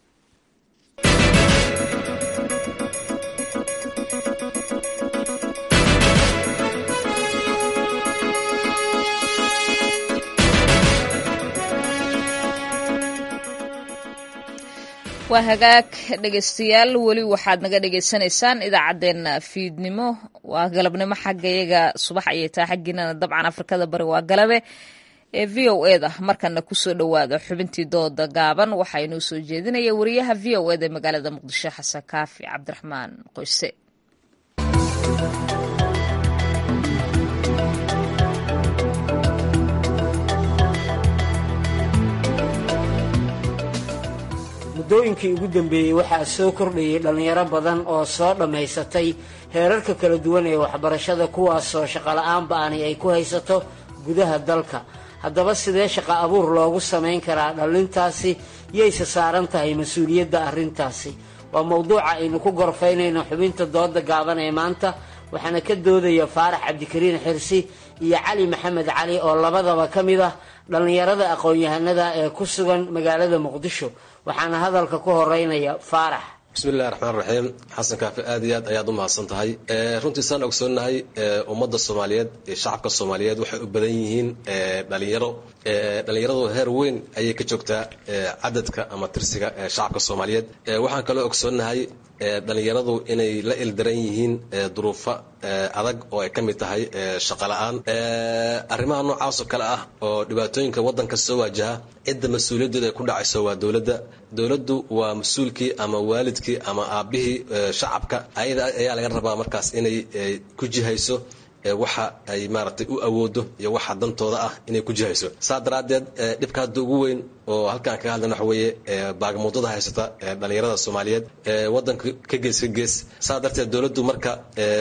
waa hagaag dhegaystayaal weli waxaad naga dhagaysanaysaan idaacaddeenna fiidnimo waa galabnimo xaggayaga subax ayay tahay xaggiinana dabcan afrikada bari waa galabe ee v o e da markana kusoo dhowaada xubintii dooda gaaban waxaa inoo soo jeedinaya wariyaha v o eda ee magaalada muqdisho xasan kaafi cabdiraxmaan qoyse muddooyinkii ugu dambeeyey waxaa soo kordhayay dhallinyaro badan oo soo dhammaysatay heerarka kala duwan ee waxbarashada kuwaasoo shaqola'aan ba'ani ay ku haysato gudaha dalka haddaba sidee shaqo abuur loogu samayn karaa dhallintaasi yayse saaran tahay mas-uuliyadda arrintaasi waa mowduuca aynu ku gorfaynayno xubinta dooda gaaban ee maanta waxaana ka doodaya faarax cabdikariin xirsi iyo cali maxamed cali oo labadaba ka mid ah dhallinyarada aqoon-yahanada ee ku sugan magaalada muqdisho waxaana hadalka ku horeynaya faarax bismillahi raxmaan raxiim xasan kaafi aad iyo aad ayaad u mahadsan tahay runtii saan ogsoonnahay ummadda soomaaliyeed iyo shacabka soomaaliyeed waxay u badan yihiin dhalinyaro dhalinyaradu heer weyn ayay ka joogtaa cadadka ama tirsiga shacabka soomaaliyeed waxaan kaloo ogsoonnahay dhalinyaradu inay la ildaran yihiin duruufo adag oo ay ka mid tahay shaqo la-aan arrimaha noocaas oo kale ah oo dhibaatooyinka waddanka soo waajaha cidda mas-uuliyaddeeda ay ku dhacayso waa dowladda dowladdu waa mas-uulkii ama waalidkii ama aabbihii shacabka ayada ayaa laga rabaa markaas inay ku jihayso waxa ay maaragtay u awoodo iyo waxa dantooda ah inay ku jihayso saa daraaddeed dhibka hadda ugu weyn oo halkaan kaga hadlan waxa weeye baagamuudada haysata dhalinyarada soomaaliyeed waddanka ka gees ka gees saa darteed dowladdu marka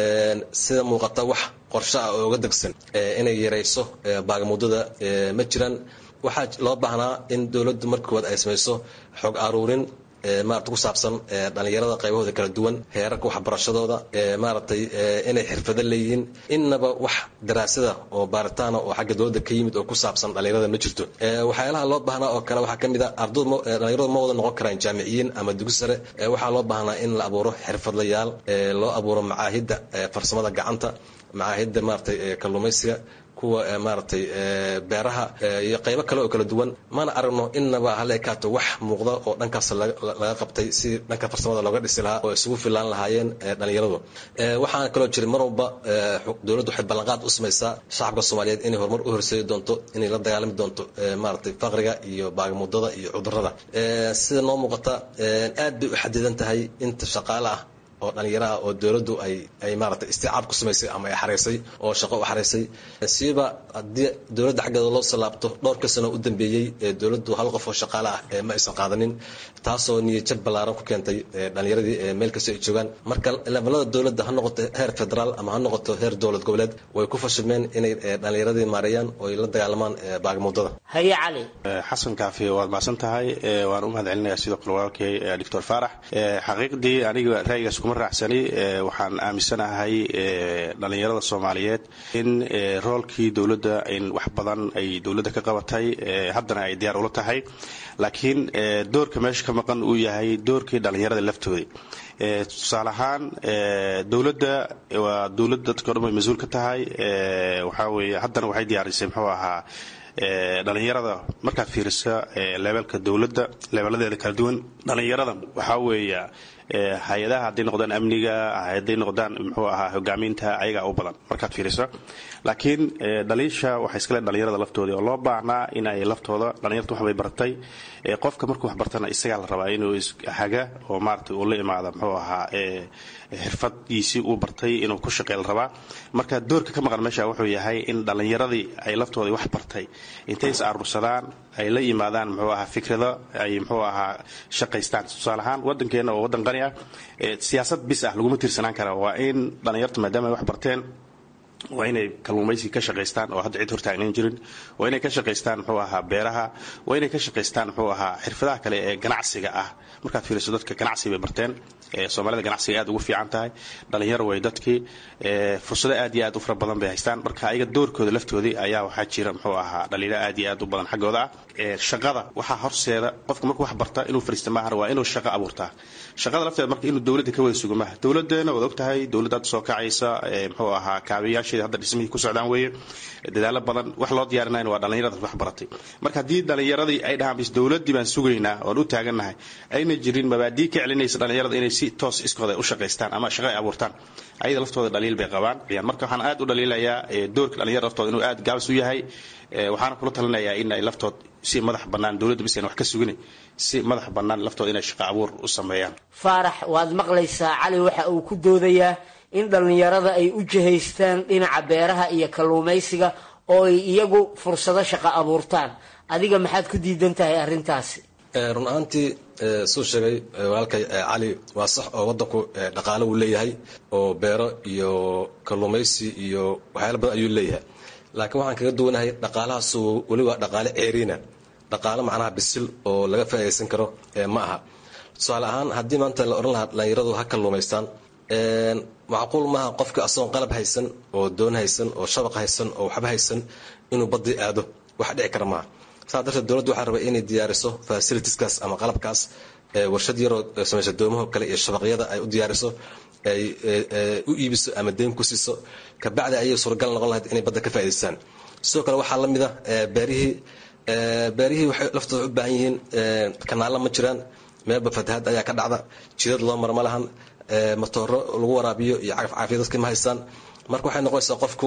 sida muuqata wax qorshe ah oo uga degsan inay yarayso baagamuudada ma jiraan waxaa loo baahnaa in dowladdu markood ay samayso xog aruurin maarata ku saabsan dhalinyarada qaybahooda kala duwan heerarka waxbarashadooda maaragtay inay xirfado leeyihiin innaba wax daraasada oo baaritaana oo xagga dowladda ka yimid oo ku saabsan dhalinyarada ma jirto waxyaalaha loo baahnaa oo kale waxaa ka mid a ardadhalinyaradu ma wada noqon karaan jaamiciyiin ama dugi sare waxaa loo baahnaa in la abuuro xirfadlayaal loo abuuro macaahidda farsamada gacanta macaahidda maaragtay kalluumaysiga kuwa maaragtay beeraha iyo qaybo kale oo kala duwan mana aragno innaba hala ekaato wax muuqda oo dhankaas laga qabtay si dhanka farsamada looga dhisi lahaa oo isugu filaan lahaayeen dhalinyaradu waxaana kaloo jiray mar walba dowladdu waxay ballanqaad u samaysaa shacabka soomaaliyeed inay horumar u horseedi doonto inay la dagaalami doonto maaragtay faqriga iyo baagamuudada iyo cudurrada sida noo muuqata aad bay u xadidan tahay inta shaqaale ah oo dhalinyaraha oo dowladdu ay ay maaragtay isticaab ku samaysay ama ay xaraysay oo shaqo u xaraysay siiba haddii dowladda xaggeeda loo salaabto dhowrka sano u dambeeyey ee dowladdu hal qof oo shaqaale ah ma aysan qaadanin taasoo niyadjab ballaaran ku keentay dhalinyaradii meel kastoo ay joogaan marka levelada dowladda ha noqoto heer federaal ama ha noqoto heer dowlad goboleed way ku fashilmeen inay dhalinyaradii maareeyaan oo ay la dagaalamaan baagamuudada haye cali xasan kaafi waad mahadsan tahay waan u mahad celinayaa sidoo kale walaalkay doctor faarax xaqiiqdii aniga ra'yigaas kuma raacsani waxaan aaminsanahay dhalinyarada soomaaliyeed in roolkii dowladda in wax badan ay dowladda ka qabatay haddana ay diyaar ula tahay laakiin doorka meesha ka maqan uu yahay doorkii dhalinyarada laftooda tusaale ahaan dowladda waa dowladda dadka o dhan bay mas-uul ka tahay waxaa weeye haddana waxay diyaarisay muxuu ahaa dhalinyarada markaad fiirisa leebelka dowladda leebeladeeda kala duwan dhalinyarada waxaa weeya hay-adaha hadday noqdaan amniga hadday noqdaan muxuu ahaa hogaaminta ayagaa u badan markaad fiirisa laakiin dhaliisha waxay iskale dhalinyarada laftooda oo loo baahnaa in ay laftooda dhalinyarta waxbay bartay qofka markuu wax bartana isagaa la rabaa inuu haga oo maarata uu la imaada muxuu ahaa xirfadiisii uu bartay inuu ku shaqey la rabaa marka doorka ka maqan meesha wuxuu yahay in dhallinyaradii ay laftooda wax bartay intay is aruursadaan ay la yimaadaan muxuu ahaa fikrado ay muxuu ahaa shaqaystaan tusaale ahaan waddankeena oo waddan qani ah siyaasad bis ah laguma tiirsanaan kara waa in dhallinyarta maadaama ay wax barteen waa inay kalluumaysi ka shaqaystaan oo hadda cid hortaagnan jirin waa inay ka shaqaystaan muxuu ahaa beeraha waa inay ka shaqaystaan muxuu ahaa xirfadaha kale ee ganacsiga ah markaad fiiriso dadka ganacsi bay barteen soomaalida ganacsiga aad ugu fiican tahay dhalinyaro way dadkii fursado aad iyo aad u fara badan bay haystaan marka ayaga doorkooda laftoodii ayaa waxaa jira muxuu ahaa dhalinyaro aad iyo aad u badan xaggooda ah shaqada waxaa horseeda qofka markuu wax barta inuu fariista maahan waa inuu shaqo abuurtaa shaqada lafteeda marka inuu dowladda ka wada sugo maaha dowladeena waad ogtahay dowladda hadda soo kacaysa muxuu ahaa kaabayaasheeda hadda dhismihii ku socdaan weeye dadaalo badan wax loo diyaarinayna waa dhalinyarada wax baratay marka haddii dhalinyaradii ay dhahaan bis dowladdii baan sugaynaa oon u taagannahay ayna jirin mabaadii ka celinaysa dhalinyarada inay si toos iskooda u shaqaystaan ama shaqo ay abuurtaan ayada laftooda dhaliil bay qabaan marka waxaan aad u dhaliilayaa doorka dhalinyarada laftooda inuu aad gaabis u yahay waxaana kula talinayaa in ay laftood si madax bannaan dowladda bisan wax ka sugin si madax bannaan laftooda inay shaqo abuur u sameeyaan faarax waad maqlaysaa cali waxa uu ku doodayaa in dhallinyarada ay u jihaystaan dhinaca beeraha iyo kalluumaysiga oo ay iyagu fursado shaqo abuurtaan adiga maxaad ku diidan tahay arrintaasi run ahaantii suu sheegay walaalkay cali waa sax oo waddanku dhaqaale uu leeyahay oo beero iyo kalluumaysi iyo waxyaala badan ayuu leeyahay laakiin waxaan kaga duwanahay dhaqaalahaasu weli waa dhaqaale ceeriina dhaqaale macnaha bisil oo laga faa'iidaysan karo ma aha tusaale ahaan haddii maanta la odhan lahaa dhalinyaradu ha kalluumaystaan macquul maaha qofka asagoon qalab haysan oo doon haysan oo shabaq haysan oo waxba haysan inuu badii aado wax dhici kara maaha saa darteed dowladdu waxaa rabay inay diyaariso fasilitiskaas ama qalabkaas warshad yaroo samaysa doomaho kale iyo shabaqyada ay u diyaariso ay u iibiso ama deyn ku siiso kabacdi ayay suuragal noqon lahayd inay badda ka faa'idaystaan sidoo kale waxaa la mid a beerihii beerihii waxay laftooda u baahan yihiin kanaalla ma jiraan meelba fatahaad ayaa ka dhacda jidad loo mara ma lahan matooro lagu waraabiyo iyo cagaf caafiya dadka ma haystaan marka waxay noqonaysaa qofku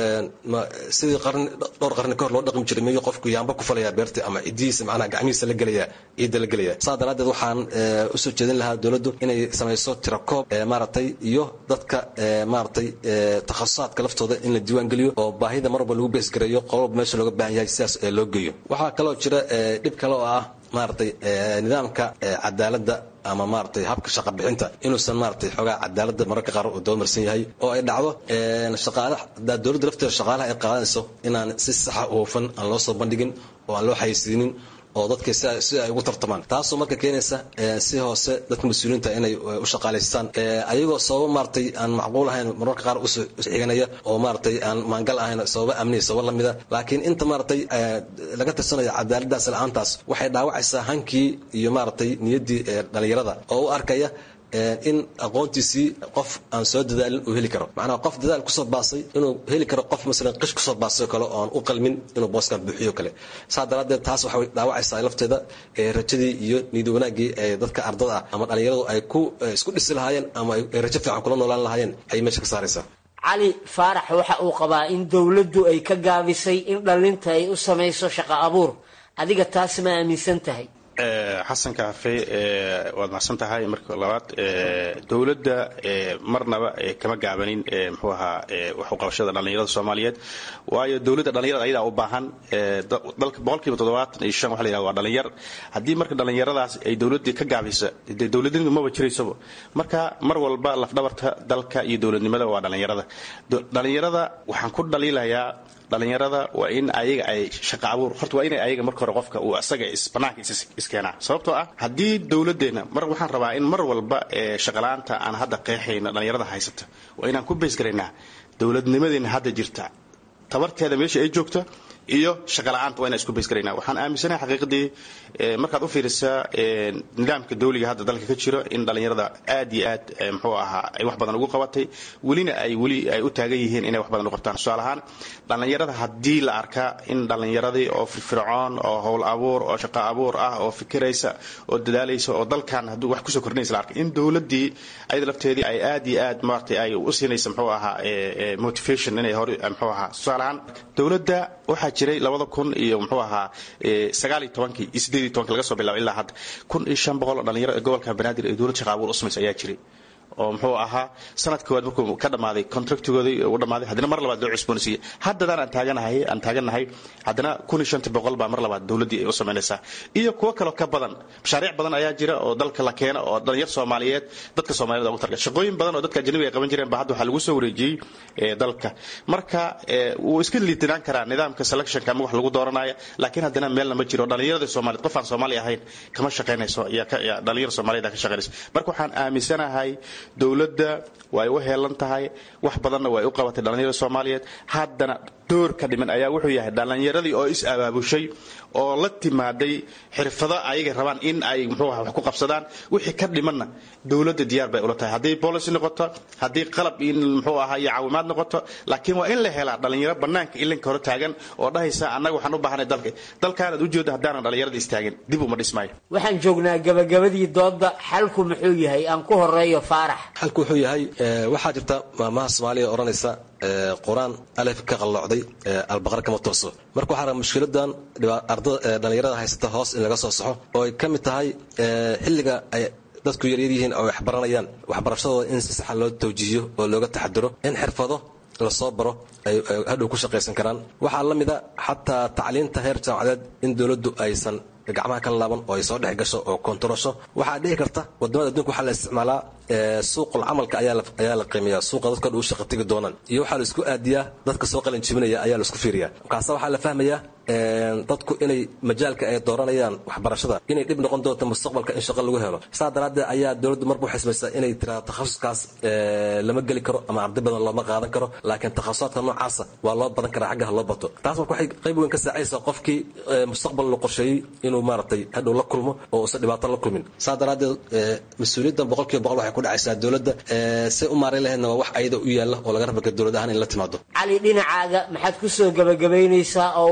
sidii qarni dhowr qarni kahor loo dhaqmi jiray miyuu qofku yaamba ku falayaa beerta ama cidihiisa macnaha gacmihiisa la gelaya ciidda la gelaya saa daraaddeed waxaan usoo jeedin lahaa dowladdu inay samayso tirakoob maaragtay iyo dadka maaragtay takhasusaadka laftooda in la diiwaan geliyo oo baahida mar walba lagu beesgareeyo qololba meesha looga baahan yahay sidaas loo geeyo waxaa kaloo jira dhib kale oo ah maaragtay nidaamka cadaaladda ama maaragtay habka shaqa bixinta inuusan maaragtay xoogaa cadaaladda mararka qaar uu doomarsan yahay oo ay dhacdo shaqaalaha hadaa dowladda lafteeda shaqaalaha ay qaadanayso inaan si saxa u hufan aan loo soo bandhigin oo aan loo xayeysiinin oo dadka si ay ugu tartamaan taasoo marka keenaysa si hoose dadka mas-uuliyiinta inay u shaqaalaystaan ayagoo sababo maaragtay aan macquul ahayn mararka qaar uxiganaya oo maaragtay aan maangal ahayn sababa amniya sababa lamida laakiin inta maaragtay laga tirsanayo cadaaladaas la-aantaas waxay dhaawacaysaa hankii iyo maaragtay niyaddii dhalinyarada oo u arkaya in aqoontiisii qof aan soo dadaalin uu heli karo macnaha qof dadaal kusoo baasay inuu heli karo qof masalan qish kusoo baasay kale oon u qalmin inuu booskan buuxiyo kale saa daraaddeed taas waxay dhaawacaysaa lafteeda rajadii iyo niyad wanaaggii ee dadka ardada ah ama dhallinyaradu ay ku isku dhisi lahaayeen ama ay rajo fiican kula noolaan lahaayeen ayay meesha ka saaraysaa cali faarax waxa uu qabaa in dowladdu ay ka gaabisay in dhallinta ay u samayso shaqo abuur adiga taas ma aaminsan tahay xasan kaafe waad macsan tahay marka labaad dowladda marnaba kama gaabanin mxuu ahaa waxuqabashada dhallinyarada soomaaliyeed waayo dowladda dhallinyarada ayadaa u baahan dalka boqolkiiba toddobaatan iyo shan waxa la yihahda waa dhallinyar haddii marka dhallinyaradaas ay dowladdii ka gaabisa dee dowladnimadu maba jiraysaba marka mar walba lafdhabarta dalka iyo dowladnimada waa dhallinyarada dhallinyarada waxaan ku dhaliilayaa dhallinyarada waa in ayaga ay shaqa abuur horta waa inay ayaga marka hore qofka uu asaga banaanka iskeenaa sababtoo ah haddii dowladeenna mar waxaan rabaa in mar walba shaqala-aanta aan hadda qeexayno dhallinyarada haysata waa inaan ku beysgaraynaa dowladnimadeena hadda jirta tabarteeda meesha ay joogta iyo shaqala-aanta waa inaan isku beysgaraynaa waxaan aaminsanahay xaqiiqdii markaad u fiirisaa nidaamka dawliga hadda dalka ka jiro in dhallinyarada aad iyo aad muxuu ahaa ay wax badan ugu qabatay welina ay weli ay u taagan yihiin inay wax badan u qabtaan tusaale ahaan dhallinyarada haddii la arkaa in dhallinyaradii oo firfircoon oo howl abuur oo shaqo abuur ah oo fikiraysa oo dadaalaysa oo dalkan hadduu wax kusoo kordhinaysa la arkay in dowladdii ayada lafteedii ay aad iyo aad maaragtay ay u siinaysa muxuu ahaa motivation inay hore muxuu ahaa tusaale ahaan dowladda waxaa jiray labada kun iyo muxuu ahaa sagaal iyo tobankii iyo sideed iyo tobanki laga soo bilaabo ilaa hadda kun iyo shan boqol oo dhalinyaro ee gobolka banaadir ee dowlad shaqa abuur u samaysa ayaa jiray oo muxuu ahaa sanadka koowaad markuu ka dhammaaday contractigoodii u dhammaaday haddana mar labaad loo cusboonaysiiyey haddadaan aan taaganahay aan taagannahay haddana kun iyo shanta boqol baa mar labaad dowladdii ay u samaynaysaa iyo kuwo kaloo ka badan mashaariic badan ayaa jira oo dalka la keena oo dhalinyar soomaaliyeed dadka soomaaliyed ugu targa shaqooyin badan oo dadka ajnabiga ay qaban jireen ba hadda waxaa lagu soo wareejiyey dalka marka wuu iska liitinaan karaa nidaamka selectionka ama wax lagu dooranaya laakiin haddana meelna ma jiro dhalinyarada soomaaliyeed qof aan soomaali ahayn kama shaqaynayso dhalinyar soomaaliyed ka shaqaynayso marka waxaan aaminsanahay dowladda way u heelan tahay wax badanna way u qabatay dhallinyarada soomaaliyeed haddana door ka dhiman ayaa wuxuu yahay dhallinyaradii oo is abaabushay oo la timaaday xirfado ayaga rabaan in ay muxuu aha wax ku qabsadaan wixii ka dhimanna dowladda diyaar bay ula tahay haddii policy noqoto haddii qalab in muxuu ahaa iyo caawimaad noqoto laakiin waa in la helaa dhallinyaro bannaanka ilinka hore taagan oo dhahaysa annaga waxaan u baahanay dalka dalkaanaad ujeedda haddaanan dhallinyarada istaagin dib uma dhismaayo waxaan joognaa gabagabadii doodda xalku muxuu yahay aan ku horeeyo faarax xalku wuxuu yahay waxaa jirta maamaha soomaaliya odhanaysa qur-aan alef ka qalloocday albaqar kama tooso marka waxaa raba mushkiladan dhallinyarada haysata hoos in laga soo saxo oo ay ka mid tahay xilliga ay dadku yaryar yihiin oo waxbaranayaan waxbarashadooda in si saxa loo tawjiihiyo oo looga taxadiro in xirfado lasoo baro ay hadhow ku shaqaysan karaan waxaa la mida xataa tacliinta heer jaamacadeed in dowladdu aysan gacmaha ka laaban oo ay soo dhex gasho oo kontarosho waxaa dhici karta wadamada adduunka waxaa la isticmaalaa suuqul camalka ayaa la qiimeeya suuqa dadka dhu shaqa tegi doonaan iyo waxaa la isku aadiyaa dadka soo qalin jibinaya ayaa la isku fiiriyaa markaasa waxaa la fahmayaa dadku inay majaalka ay dooranayaan waxbarashada inay dhib noqon doonto mustaqbalka in shaqo lagu helo saa daraaddeed ayaa dowladdu marba waxay samaysaa inay tiraa takhasuskaas lama geli karo ama arday badan looma qaadan karo laakiin takhasusaadka noocaasa waa loo badan karaa xaggaha loo bato taas marka waxay qayb weyn ka saacaysaa qofkii mustaqbal la qorsheeyey inuu maaragtay hadhow la kulmo oo uusan dhibaato la kulmin saa daraaddeed mas-uuliyaddan boqolkiiba boqol waxay ku dhacaysaa dowladda say u maareyn lahaydna waa wax ayada u yaalla oo laga rabaka dowlad ahaan in la timaado cali dhinacaaga maxaad ku soo gabagabaynaysaa oo uu xalku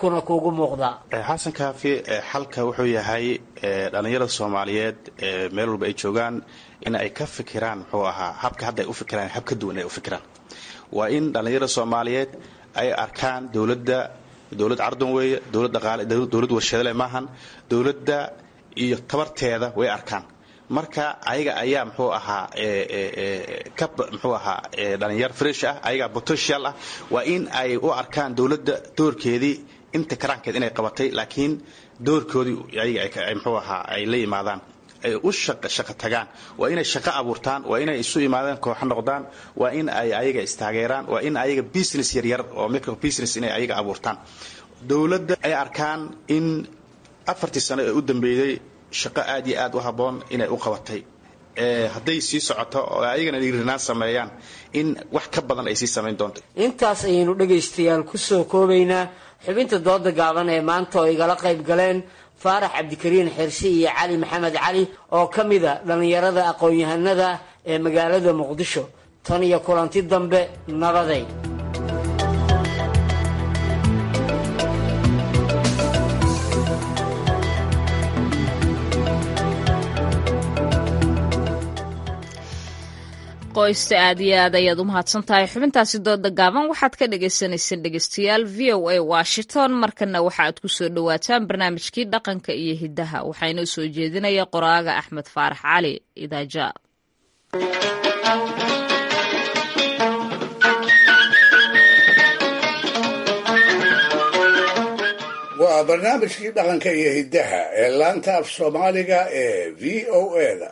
xalkuna kuugu muuqdaa xasan kaafi xalka wuxuu yahay dhallinyarada soomaaliyeed meel walba ay joogaan in ay ka fikiraan muxuu ahaa habka hadda ay u fikiraan hab ka duwan ay u fikiraan waa in dhallinyarada soomaaliyeed ay arkaan dowladda dowlad cardan weeye dowlad dhaqaale dowlad warshadale maahan dowladda iyo tabarteeda way arkaan marka ayaga ayaa muxuu ahaa ka muxuu ahaa dhalinyar fresh ah ayagaa potential ah waa in ay u arkaan dowladda doorkeedii inta karaankeed inay qabatay laakiin doorkoodii ayaga muxuu ahaa ay la yimaadaan ay u shaqo tagaan waa inay shaqo abuurtaan waa inay isu imaadaan kooxo noqdaan waa in ay ayaga istaageeraan waa in ayaga business yaryar oo micro business inay ayaga abuurtaan dowladda ay arkaan in afartii sano ee u dambeeyey shaqo aad iyo aad u habboon inay u qabatay hadday sii socoto oo ayagana dhiirinaan sameeyaan in wax ka badan ay sii samayn doonto intaas ayaynu dhegaystayaal ku soo koobaynaa xubinta dooda gaaban ee maanta oo igala qayb galeen faarax cabdikariin xirsi iyo cali maxamed cali oo ka mida dhallinyarada aqoon-yahanada ee magaalada muqdisho tan iyo kulanti dambe nabaday qoysta aad iyo aad ayaad u mahadsan tahay xubintaasi dooda gaaban waxaad ka dhagaysanayseen dhegeystayaal v o a washington markana waxa aad ku soo dhowaataan barnaamijkii dhaqanka iyo hiddaha waxaa inoo soo jeedinaya qoraaga axmed faarax cali idaaja waa barnaamijkii dhaqanka iyo hiddaha ee laanta af soomaaliga ee v o a da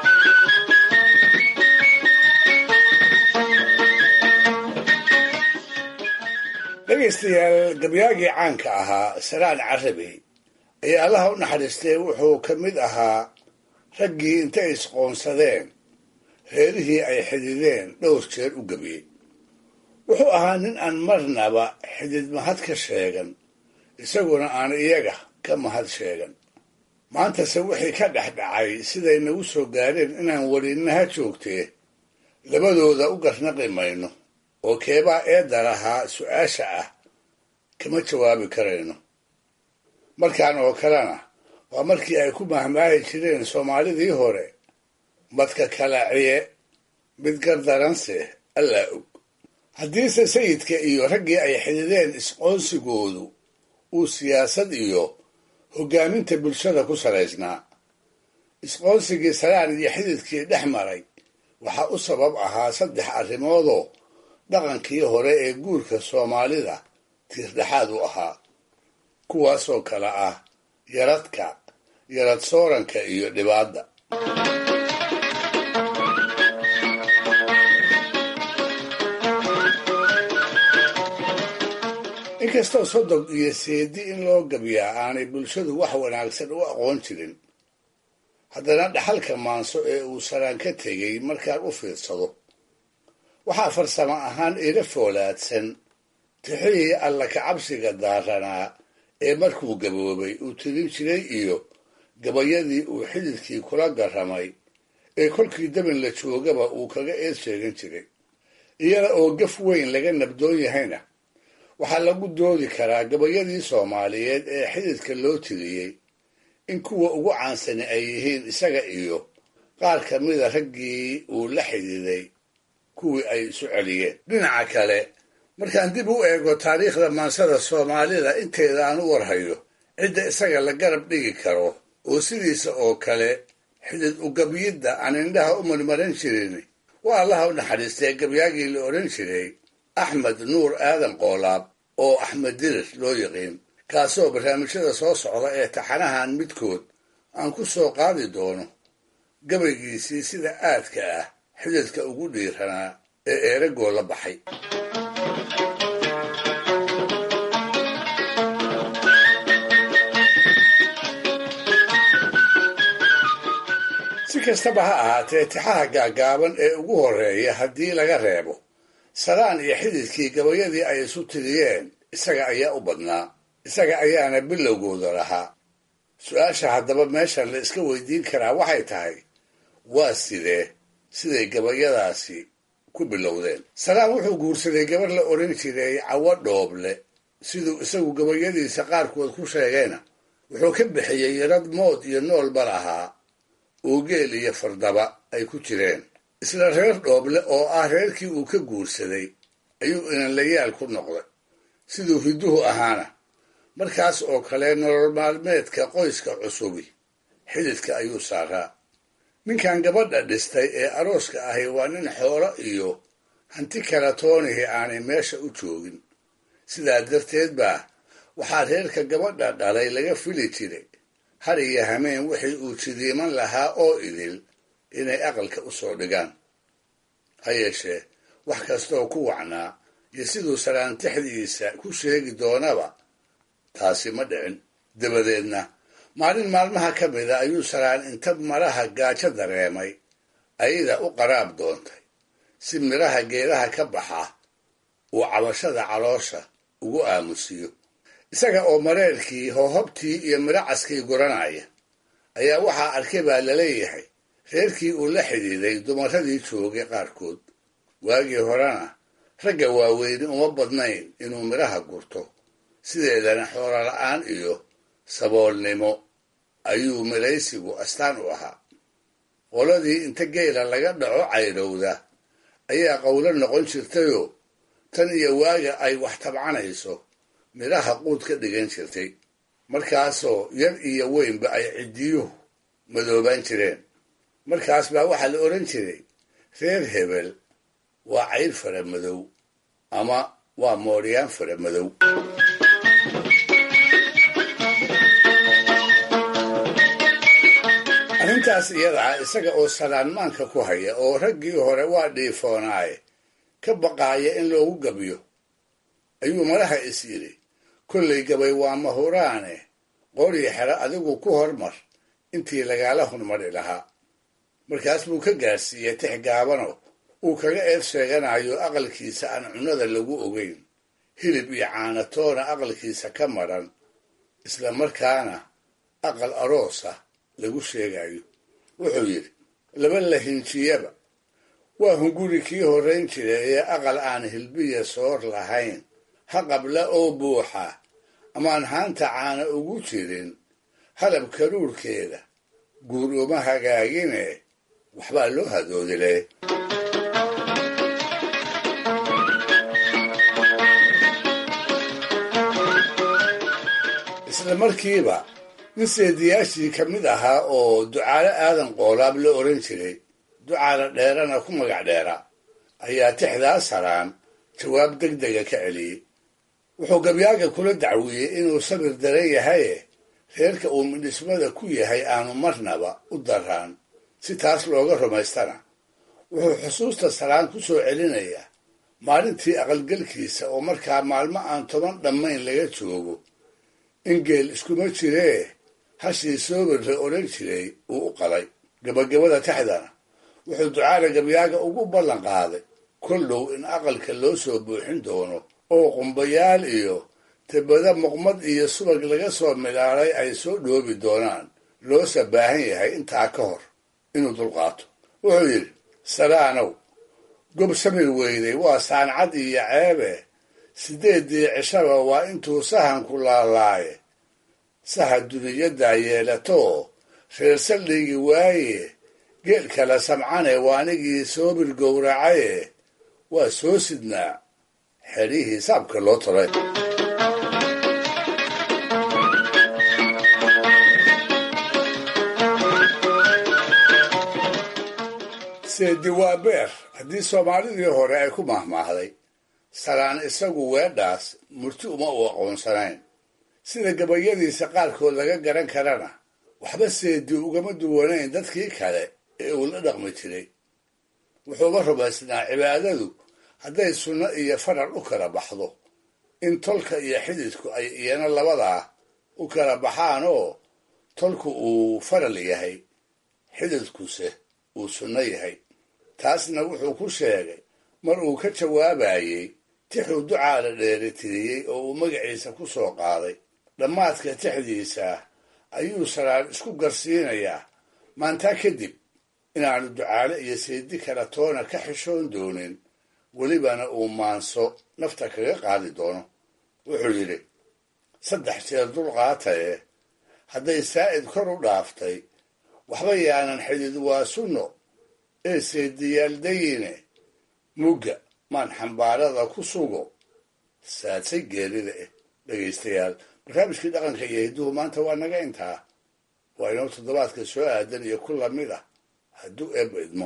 dhegaystayaal gabyaagii caanka ahaa saraan carabi ayaa allaha u naxariistay wuxuu ka mid ahaa raggii intay isqoonsadeen reerihii ay xidideen dhowr jeer u gebiyey wuxuu ahaa nin aan marnaba xidid mahad ka sheegan isaguna aan iyaga ka mahad sheegan maantase wixii ka dhex dhacay siday nagu soo gaadheen inaan welinaha joogtee labadooda u garnaqi mayno oo keebaa eedda lahaa su-aasha ah kama jawaabi karayno markaan oo kalena waa markii ay ku mahmaahi jireen soomaalidii hore madka kalaciye mid gardaranse allaa og haddiise sayidka iyo raggii ay xidideen isqoonsigoodu uu siyaasad iyo hoggaaminta bulshada ku salaysnaa isqoonsigii salaan iyo xididkii dhex maray waxaa u sabab ahaa saddex arrimoodoo dhaqankii hore ee guurka soomaalida tiirdhexaad u ahaa kuwaasoo kale ah yaradka yarad sooranka iyo dhibaadda inkastoo sodog iyo seedi in loo gabyaa aanay bulshadu wax wanaagsan u aqoon jirin haddana dhaxalka maanso ee uu saraan ka tegey markaan u fiirsado waxaa farsamo ahaan ila foolaadsan tixihii alla kacabsiga daaranaa ee markuu gaboobay uu tirin jiray iyo gabayadii uu xididkii kula garramay ee kolkii dabin la joogaba uu kaga eed sheegan jiray iyada oo gaf weyn laga nabdoon yahayna waxaa lagu doodi karaa gabayadii soomaaliyeed ee xididka loo tiriyey in kuwa ugu caansani ay yihiin isaga iyo qaar ka mida raggii uu la xididay kuwii ay isu celiyeen dhinaca kale markaan dib u eego taariikhda maansada soomaalida inteeda aan u warhayo cidda isaga la garab dhigi karo oo sidiisa oo kale xidid ugabyidda aan indhaha u marmaran jirin waa allaha u naxariistay gabyaagii la odhan jiray axmed nuur aadan qoolaab oo axmed dirir loo yiqiin kaasoo barnaamijyada soo socda ee taxanahan midkood aan ku soo qaadi doono gabaygiisii sida aadka ah xididka ugu dhiiranaa ee eeragoo la baxay si kastaba ha ahaatee tixaha gaagaaban ee ugu horreeya haddii laga reebo salaan iyo xididkii gabayadii ay isu tiriyeen isaga ayaa u badnaa isaga ayaana bilowgooda lahaa su-aasha haddaba meeshan la iska weydiin karaa waxay tahay waa sidee siday gabayadaasi ku bilowdeen salaan wuxuu guursaday gabar la odhan jiray cawo dhooble siduu isagu gabayadiisa qaarkood ku sheegayna wuxuu ka bixiyey yarad mood iyo noolba lahaa oo geel iyo fardaba ay ku jireen isla reer dhooble oo ah reerkii uu ka guursaday ayuu inanlayaal ku noqday siduu hidduhu ahaana markaas oo kale nolol maalmeedka qoyska cusubi xididka ayuu saaraa ninkan gabadha dhistay ee arooska ahi waa nin xoolo iyo hanti kala toonihii aanay meesha u joogin sidaa darteed baa waxaa reerka gabadha dhalay laga fili jiray har iyo hameen wixii uu jidiiman lahaa oo idil inay aqalka u soo dhigaan ha yeeshee wax kastooo ku wacnaa iyo siduu saraantixdiisa ku sheegi doonaba taasi ma dhicin dabadeedna maalin maalmaha ka mida ayuu saraan inta maraha gaajo dareemay ayada u qaraab doontay si midhaha geedaha ka baxa uu cabashada caloosha ugu aamusiyo isaga oo mareerkii hoohobtii iyo midho caskii guranaya ayaa waxaa arkay baa laleeyahay reerkii uu la xidhiiday dumaradii joogay qaarkood waagii horena ragga waaweyni uma badnayn inuu midhaha gurto sideedana xoolo la'aan iyo saboolnimo ayuu midhaysigu astaan u ahaa qoladii inta geela laga dhaco cayrowda ayaa qowlo noqon jirtayoo tan iyo waaga ay wax tabcanayso midhaha quud ka dhigan jirtay markaasoo yar iyo weynba ay ciddiyuhu madoobaan jireen markaas baa waxaa la odhan jiray reer hebel waa cayr fara madow ama waa mooryaan fara madow arrintaas iyada ah isaga oo salaanmaanka ku haya oo raggii hore waa dhiifoonaaye ka baqaaya in loogu gabyo ayuu madaha is yidhi kollay gabay waa mahuraane qorii xero adigu ku hormar intii lagaala hormari lahaa markaas buu ka gaarsiiyey tix gaabano uu kaga eed sheeganayo aqalkiisa aan cunnada lagu ogeyn hilib iyo caanatoona aqalkiisa ka madran isla markaana aqal aroosa lagu sheegayo wuxuu yidhi laba lahinjiyaba waa hunguri kii horrayn jira ee aqal aan hilbiya soor lahayn ha qabla oo buuxa amaan haanta caana ugu jirin halab karuurkeeda guur uma hagaagine waxbaa loo hadoodile isla markiiba nin seediyaashii ka mid ahaa oo ducaale aadan qoolaab la odhan jiray ducaale dheerana ku magac dheera ayaa tixdaa saraan jawaab deg dega ka celiyey wuxuu gabyaaga kula dacwiyey inuu sabir daran yahaye reerka uu midhismada ku yahay aanu marnaba u daraan si taas looga rumaystana wuxuu xusuusta saraan ku soo celinayaa maalintii aqalgelkiisa oo markaa maalmo aan toban dhammayn laga joogo in geel iskuma jiree hashii soobirre odhan jiray uu u qalay gabagabada taxdana wuxuu ducaale gabyaaga ugu ballan qaaday koldhow in aqalka loo soo buuxin doono oo qumbayaal iyo tebada muqmad iyo subag laga soo midhaalay ay soo dhoobi doonaan loose baahan yahay intaa ka hor inuu dulqaato wuxuu yidhi salaanow gob samir weyday waa saancad iyo ceebe siddeeddii cishaba waa intuu sahanku laalaaye saha duniyaddaa yeelatoo reer saldhigi waaye geel kala samcane waanigii soobir gowracaye waa soo sidnaa xedhihii saabka loo tolay seedi waa beer haddii soomaalidii hore ay ku mahmaahday salaan isagu weedhaas murti uma u aqoonsanayn sida gabayadiisa qaarkood laga garan karana waxba seedi ugama duwanayn dadkii kale ee uu la dhaqmi jiray wuxuuba rumaysnaa cibaadadu hadday sunno iyo faral u kala baxdo in tolka iyo xididku ay iyana labadaa u kala baxaan oo tolku uu faral yahay xididkuse uu sunno yahay taasna wuxuu ku sheegay mar uu ka jawaabayey tixuu ducaala dheeritiriyey oo uu magaciisa ku soo qaaday dhammaadka tixdiisa ayuu saraan isku garsiinayaa maantaa kadib inaanu ducaale iyo seedi kala toona ka xishoon doonin welibana uu maanso nafta kaga qaadi doono wuxuu yidhi saddex jeer dulqaataye hadday saa'id kor u dhaaftay waxba yaanan xidid waa sunno ee seediyaaldayine mugga maan xambaarada ku sugo saadsay geerida eh dhegaystayaal barnaamijkii dhaqanka iyo hidduhu maanta waa naga intaa waa inoo toddobaadka soo aadan iyo ku lamid ah hadduu eebba idmo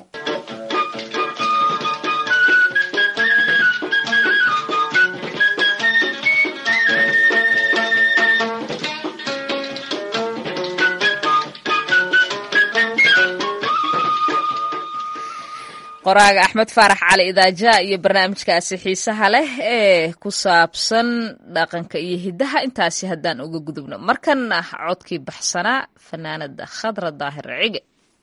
qoraaga axmed faarax cali idaaja iyo barnaamijkaasi xiisaha leh ee ku saabsan dhaqanka iyo hiddaha intaasi haddaan uga gudubno markana codkii baxsanaa fanaanada khadra daahir cige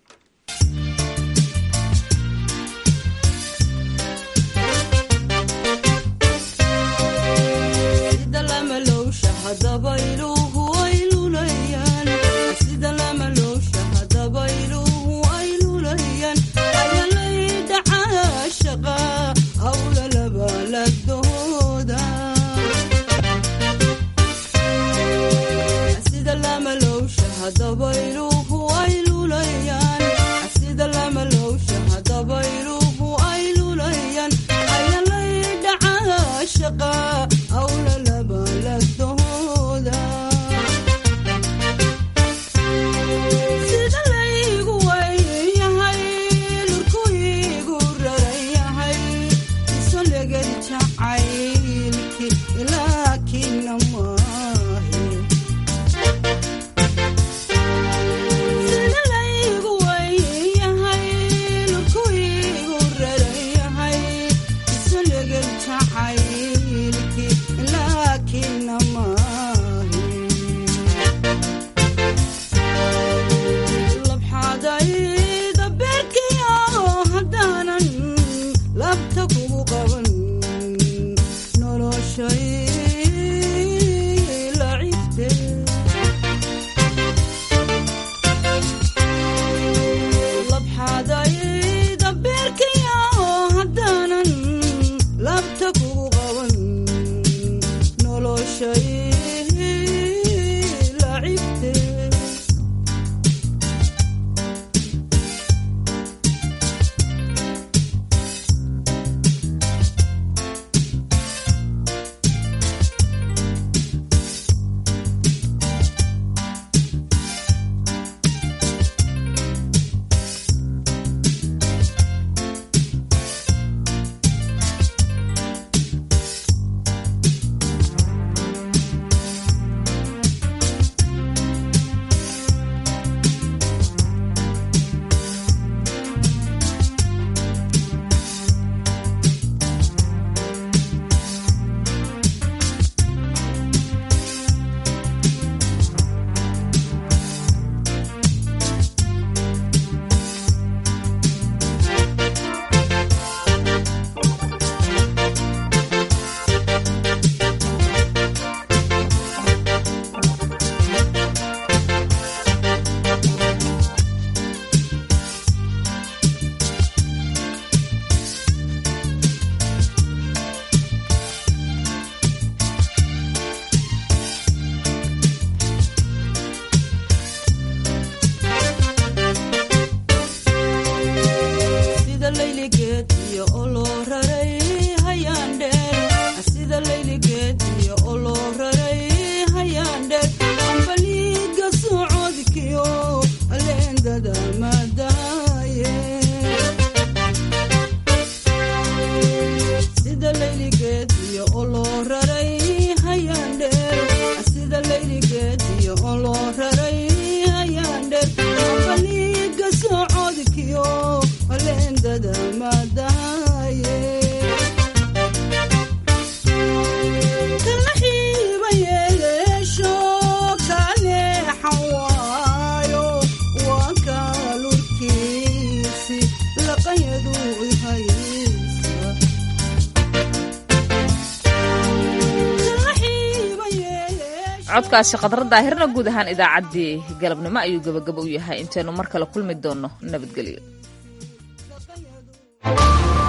codkaasi khadra daahirna guud ahaan idaacaddii galabnimo ayuu gebagabo u yahay intaynu mar kale kulmi doonno nabadgelyo